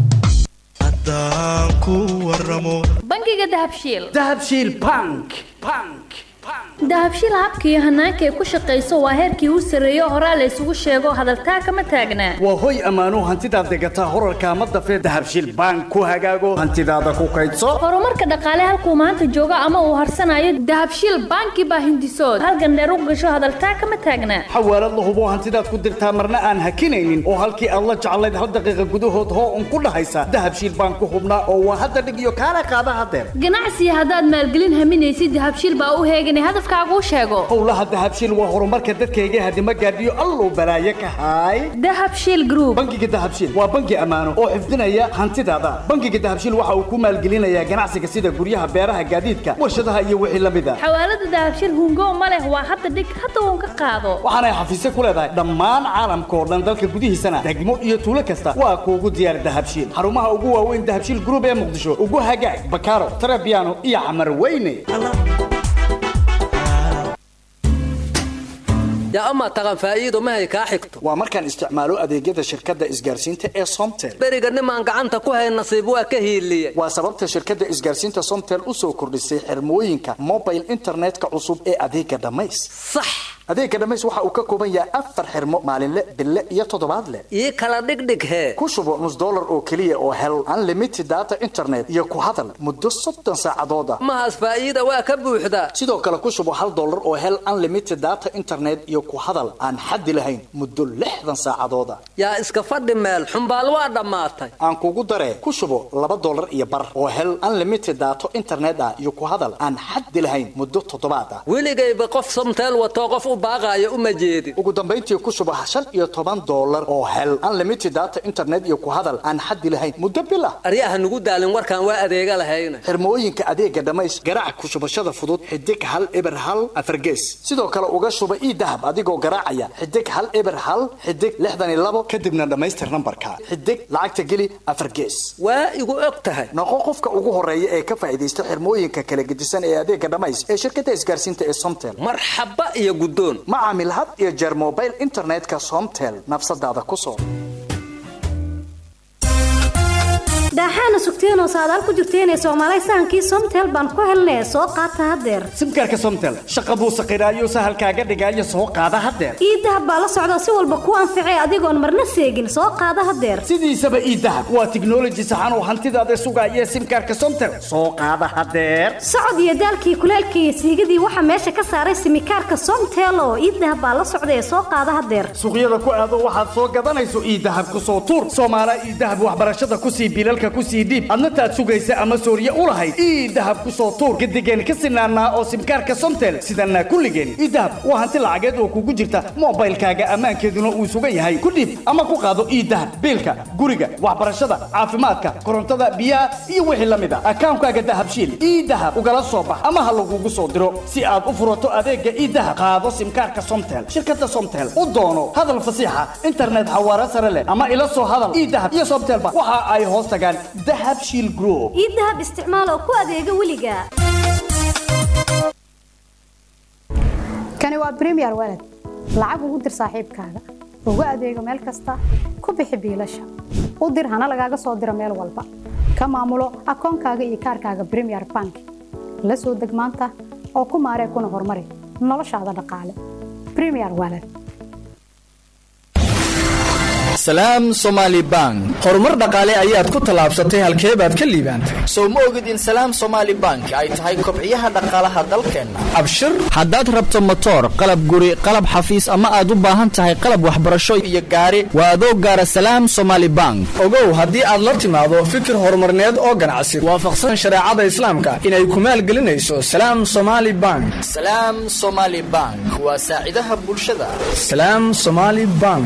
bangiga dahabshiil dahabshiil bank dahabshiil habka iyo hanaanka ay ku shaqayso waa heerkii u sarreeyo horaa la isugu sheego hadaltaa kama taagnaa waa hoy ammaano hantidaad degataa horarka ama dafee dahabshiil bank ku hagaago hantidaada ku kaydso horumarka dhaqaale halkuu maanta joogo ama uu harsanayo dahabshiil banki baa hindisood halgandheer u gasho hadaltaa kama taagnaa xawaalad la hubo hantidaad ku dirtaa marna aan hakinaynin oo halkii aad la jeclayd hal daqiiqa gudahood hoo un ku dhahaysa dahabshiil bank ku hubnaa oo waa hadda dhig iyo kaala qaada hadeer ganacsiga haddaad maalgelin haminaysid dahabshiil baa u heegan hadafkaagu sheego howlaha dahabshiil waa horumarka dadkayga hadima gaadhiyo alluu balaaye ka haay dahabshiil group bangiga dahabshiil waa bangi ammaano oo xifdinaya hantidaada bangiga dahabshiil waxa uu ku maalgelinayaa ganacsiga sida guryaha beeraha gaadiidka warshadaha iyo wixii la mid a xawaalada dahabshiil hungo ma leh waa hadda dhig hadda uun ka qaado waxaanay xafiisyo ku leedahay dhammaan caalamka oo dhan dalka gudihiisana degmo iyo tuulo kasta waa kuugu diyaar dahabshiil xarumaha ugu waaweyn dahabshiil group ee muqdisho ugu hagaag bakaaro tarabiano iyo camar weyne yaa amaa taqan faa'iido mahay kaa xigto waa markaan isticmaalo adeegyada shirkadda isgaarsiinta ee somtel beriga nimaan gacanta ku hayn nasiib waa ka hiiliye waa sababta shirkadda isgaarsiinta somtel u soo kordhisay xirmooyinka mobile internetka cusub ee adeega dhammays sax adeega dhammays waxa uu ka kooban yahay afar xirmo maalinle bille iyo toddobaadle ii kala dhigdhig hee ku shubo nus dollar oo keliya oo hel unlimited data internet iyo ku hadal muddo soddon saacadood ah mahaas faa'iida waa ka buuxdaa sidoo kale ku shubo hal dollar oo hel unlimited data internet iyo ku hadal aan xaddi lahayn muddo lixdan saacadood ah yaa iska fadhi meel xumbaal waa dhammaatay aan kugu daree ku shubo laba dollar iyo bar oo hel unlimited data internet ah iyo ku hadal aan xaddi lahayn muddo toddobaad ah weligayba qof somteel watoo qof u baaqaaya uma jeedin ugu dambayntii ku shubo shan iyo toban dollar oo hel unlimited data internet iyo ku hadal aan xaddi lahayn muddo bil ah aryaha nugu daalin warkaan waa adeega lahayna xirmooyinka adeega dhammays garaac ku shubashada fudud xidig hal eber hal afargees sidoo kale uga shuba ii dahab adigoo garaacaya xidig hal eber hal xidig lixdan iyo labo kadibna dhammaystir nambarka xidig lacagta geli afar gees waa igu og tahay noqo qofka ugu horeeya ee ka faa'iidaysta xirmooyinka kala gedisan ee adeega dhammays ee shirkadda isgaarsiinta ee somtel marxaba iyo guddoon ma caamil had iyo jeer mobile internetka somtel nafsadaada ku soo daaxaana sugteenoo saadaal ku jirteenee soomaalay sahankii somtel baan ku helnee soo qaata haddeer simkaarka somtel shaqa buu saqiraayo sahalkaaga dhigaayo soo qaada haddeer ii dahab baa la socda si walba ku anficee adigoon marna seegin soo qaada haddeer sidiisaba ii dahab waa tiknoloji saxan oo hantidaada sugaaya simkaarka somtel soo qaada haddeer socod iyo daalkii kuleelkii iyo siigadii waxaa meesha ka saaray simikaarka somtel oo ii dahab baa la socda ee soo qaada haddeer suuqyada ku aado waxaad soo gadanayso ii dahab ku soo tuur soomaala ii dahab waxbarashada kusii bilalka kusii dhiib adna taad sugaysa ama sooriye u lahayd ii dahab ku soo tuur gadigeen ka sinaanaa oo simkaarka somtel sidanaa kulligeen ii dahab waa hanti lacageed oo kugu jirta mobaylkaaga ammaankeeduna uu sugan yahay ku dhiib ama ku qaado ii dahab biilka guriga waxbarashada caafimaadka korontada biyaha iyo wixii la mid a akaankaaga dahabshiil ii dahab ugala soo bax ama ha lagugu soo diro si aad u furato adeega ii dahab qaado simkaarka somtel shirkada somtel u doono hadal fasiixa internet xawaare sare leh ama ila soo hadal ii dahab iyo somtelba waxa ay hoos tagaan weeyaan dahab shiil group ii dahab isticmaal oo ku adeega weliga kani waa premier walad lacag ugu dir saaxiibkaaga ugu adeego meel kasta ku bixi biilasha u dir hana lagaaga soo diro meel walba ka maamulo akoonkaaga iyo kaarkaaga premier bank la soo deg maanta oo ku maaree kuna horumari noloshaada dhaqaale premier walad salaam somaali bank horumar dhaqaale ayaad ku tallaabsatay halkee baad ka liibaantay sow ma ogid in salaam somaali bank ay tahay kobciyaha dhaqaalaha dalkeenna abshir haddaad rabto motoor qalab guri qalab xafiis ama aad u baahan tahay qalab waxbarasho iyo gaari waa adoo gaara salaam somaali bank ogow haddii aad la timaado fikir horumarneed oo ganacsi waafaqsan shareecada islaamka inay ku maalgelinayso salaam somaali bank salaam somaali bank waa saacidaha bulshada salaam somaali bank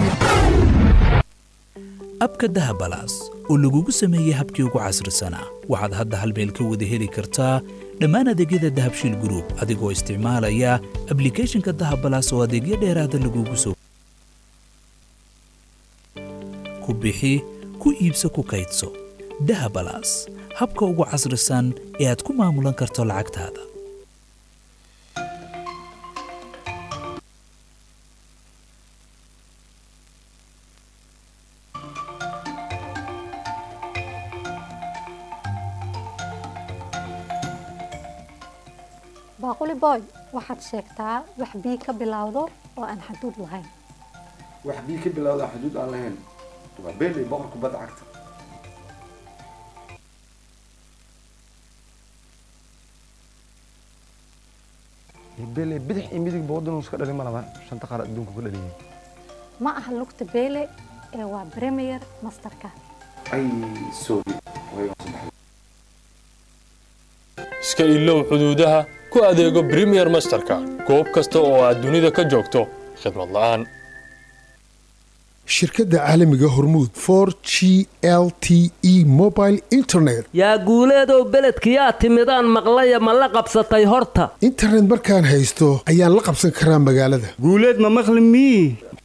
abka dahabalaas oo lagugu sameeyey habkii ugu casrisanaa waxaad hadda hal meel ka wada heli kartaa dhammaan adeegyada dahabshiil group adigoo isticmaalaya ablicathonka dahabalaas oo adeegyo dheeraada lagugu soo ku bixi ku iibso ku kaydso dahabalaas habka ugu casrisan ee aad ku maamulan karto lacagtaada baaquli boy waxaad sheegtaa wax bii ka bilowdo oo aan xaduud lahayn wax bii ka bilowda xuduud aan lahayn waa beeley boqor kubadda cagta beeley bidix iyo midig boodin iska dhalin ma laban shanta qaar adduunka ku dhaliyay ma aha lugta beele ee waa premier masterka ay sorry way waan saddexday iska ilow xuduudaha ku adeego premier masterka goob kasta oo aad dunida ka joogto khidmad la'aan shirkadda caalamiga hormuud for g l t e mobile internet yaa guuleedow beledkiyaa timidaan maqlaya ma la qabsatay horta internet markaan haysto ayaan la qabsan karaa magaalada guuleed ma maqli mii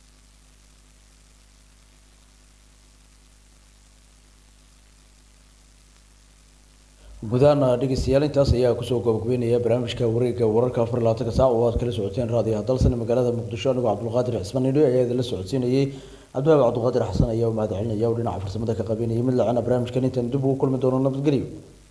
gudahaan dhegeystayaal intaas ayaa kusoo gabagabeynaya barnaamijka wareegga wararka afar iyo labaatanka saac oo aad kala socoteen raadiyaha dalsan magaalada muqdisho anigoo cabdulqaadir cismaan nidho ayaa idinla socodsiinayay cabdiwaabi cabdulqaadir xasan ayaa u mahad celinaya oo dhinaca farsamada ka qabeynayay mid lacana barnaamijkan intaan dib ugu kulmi doono nabadgelyo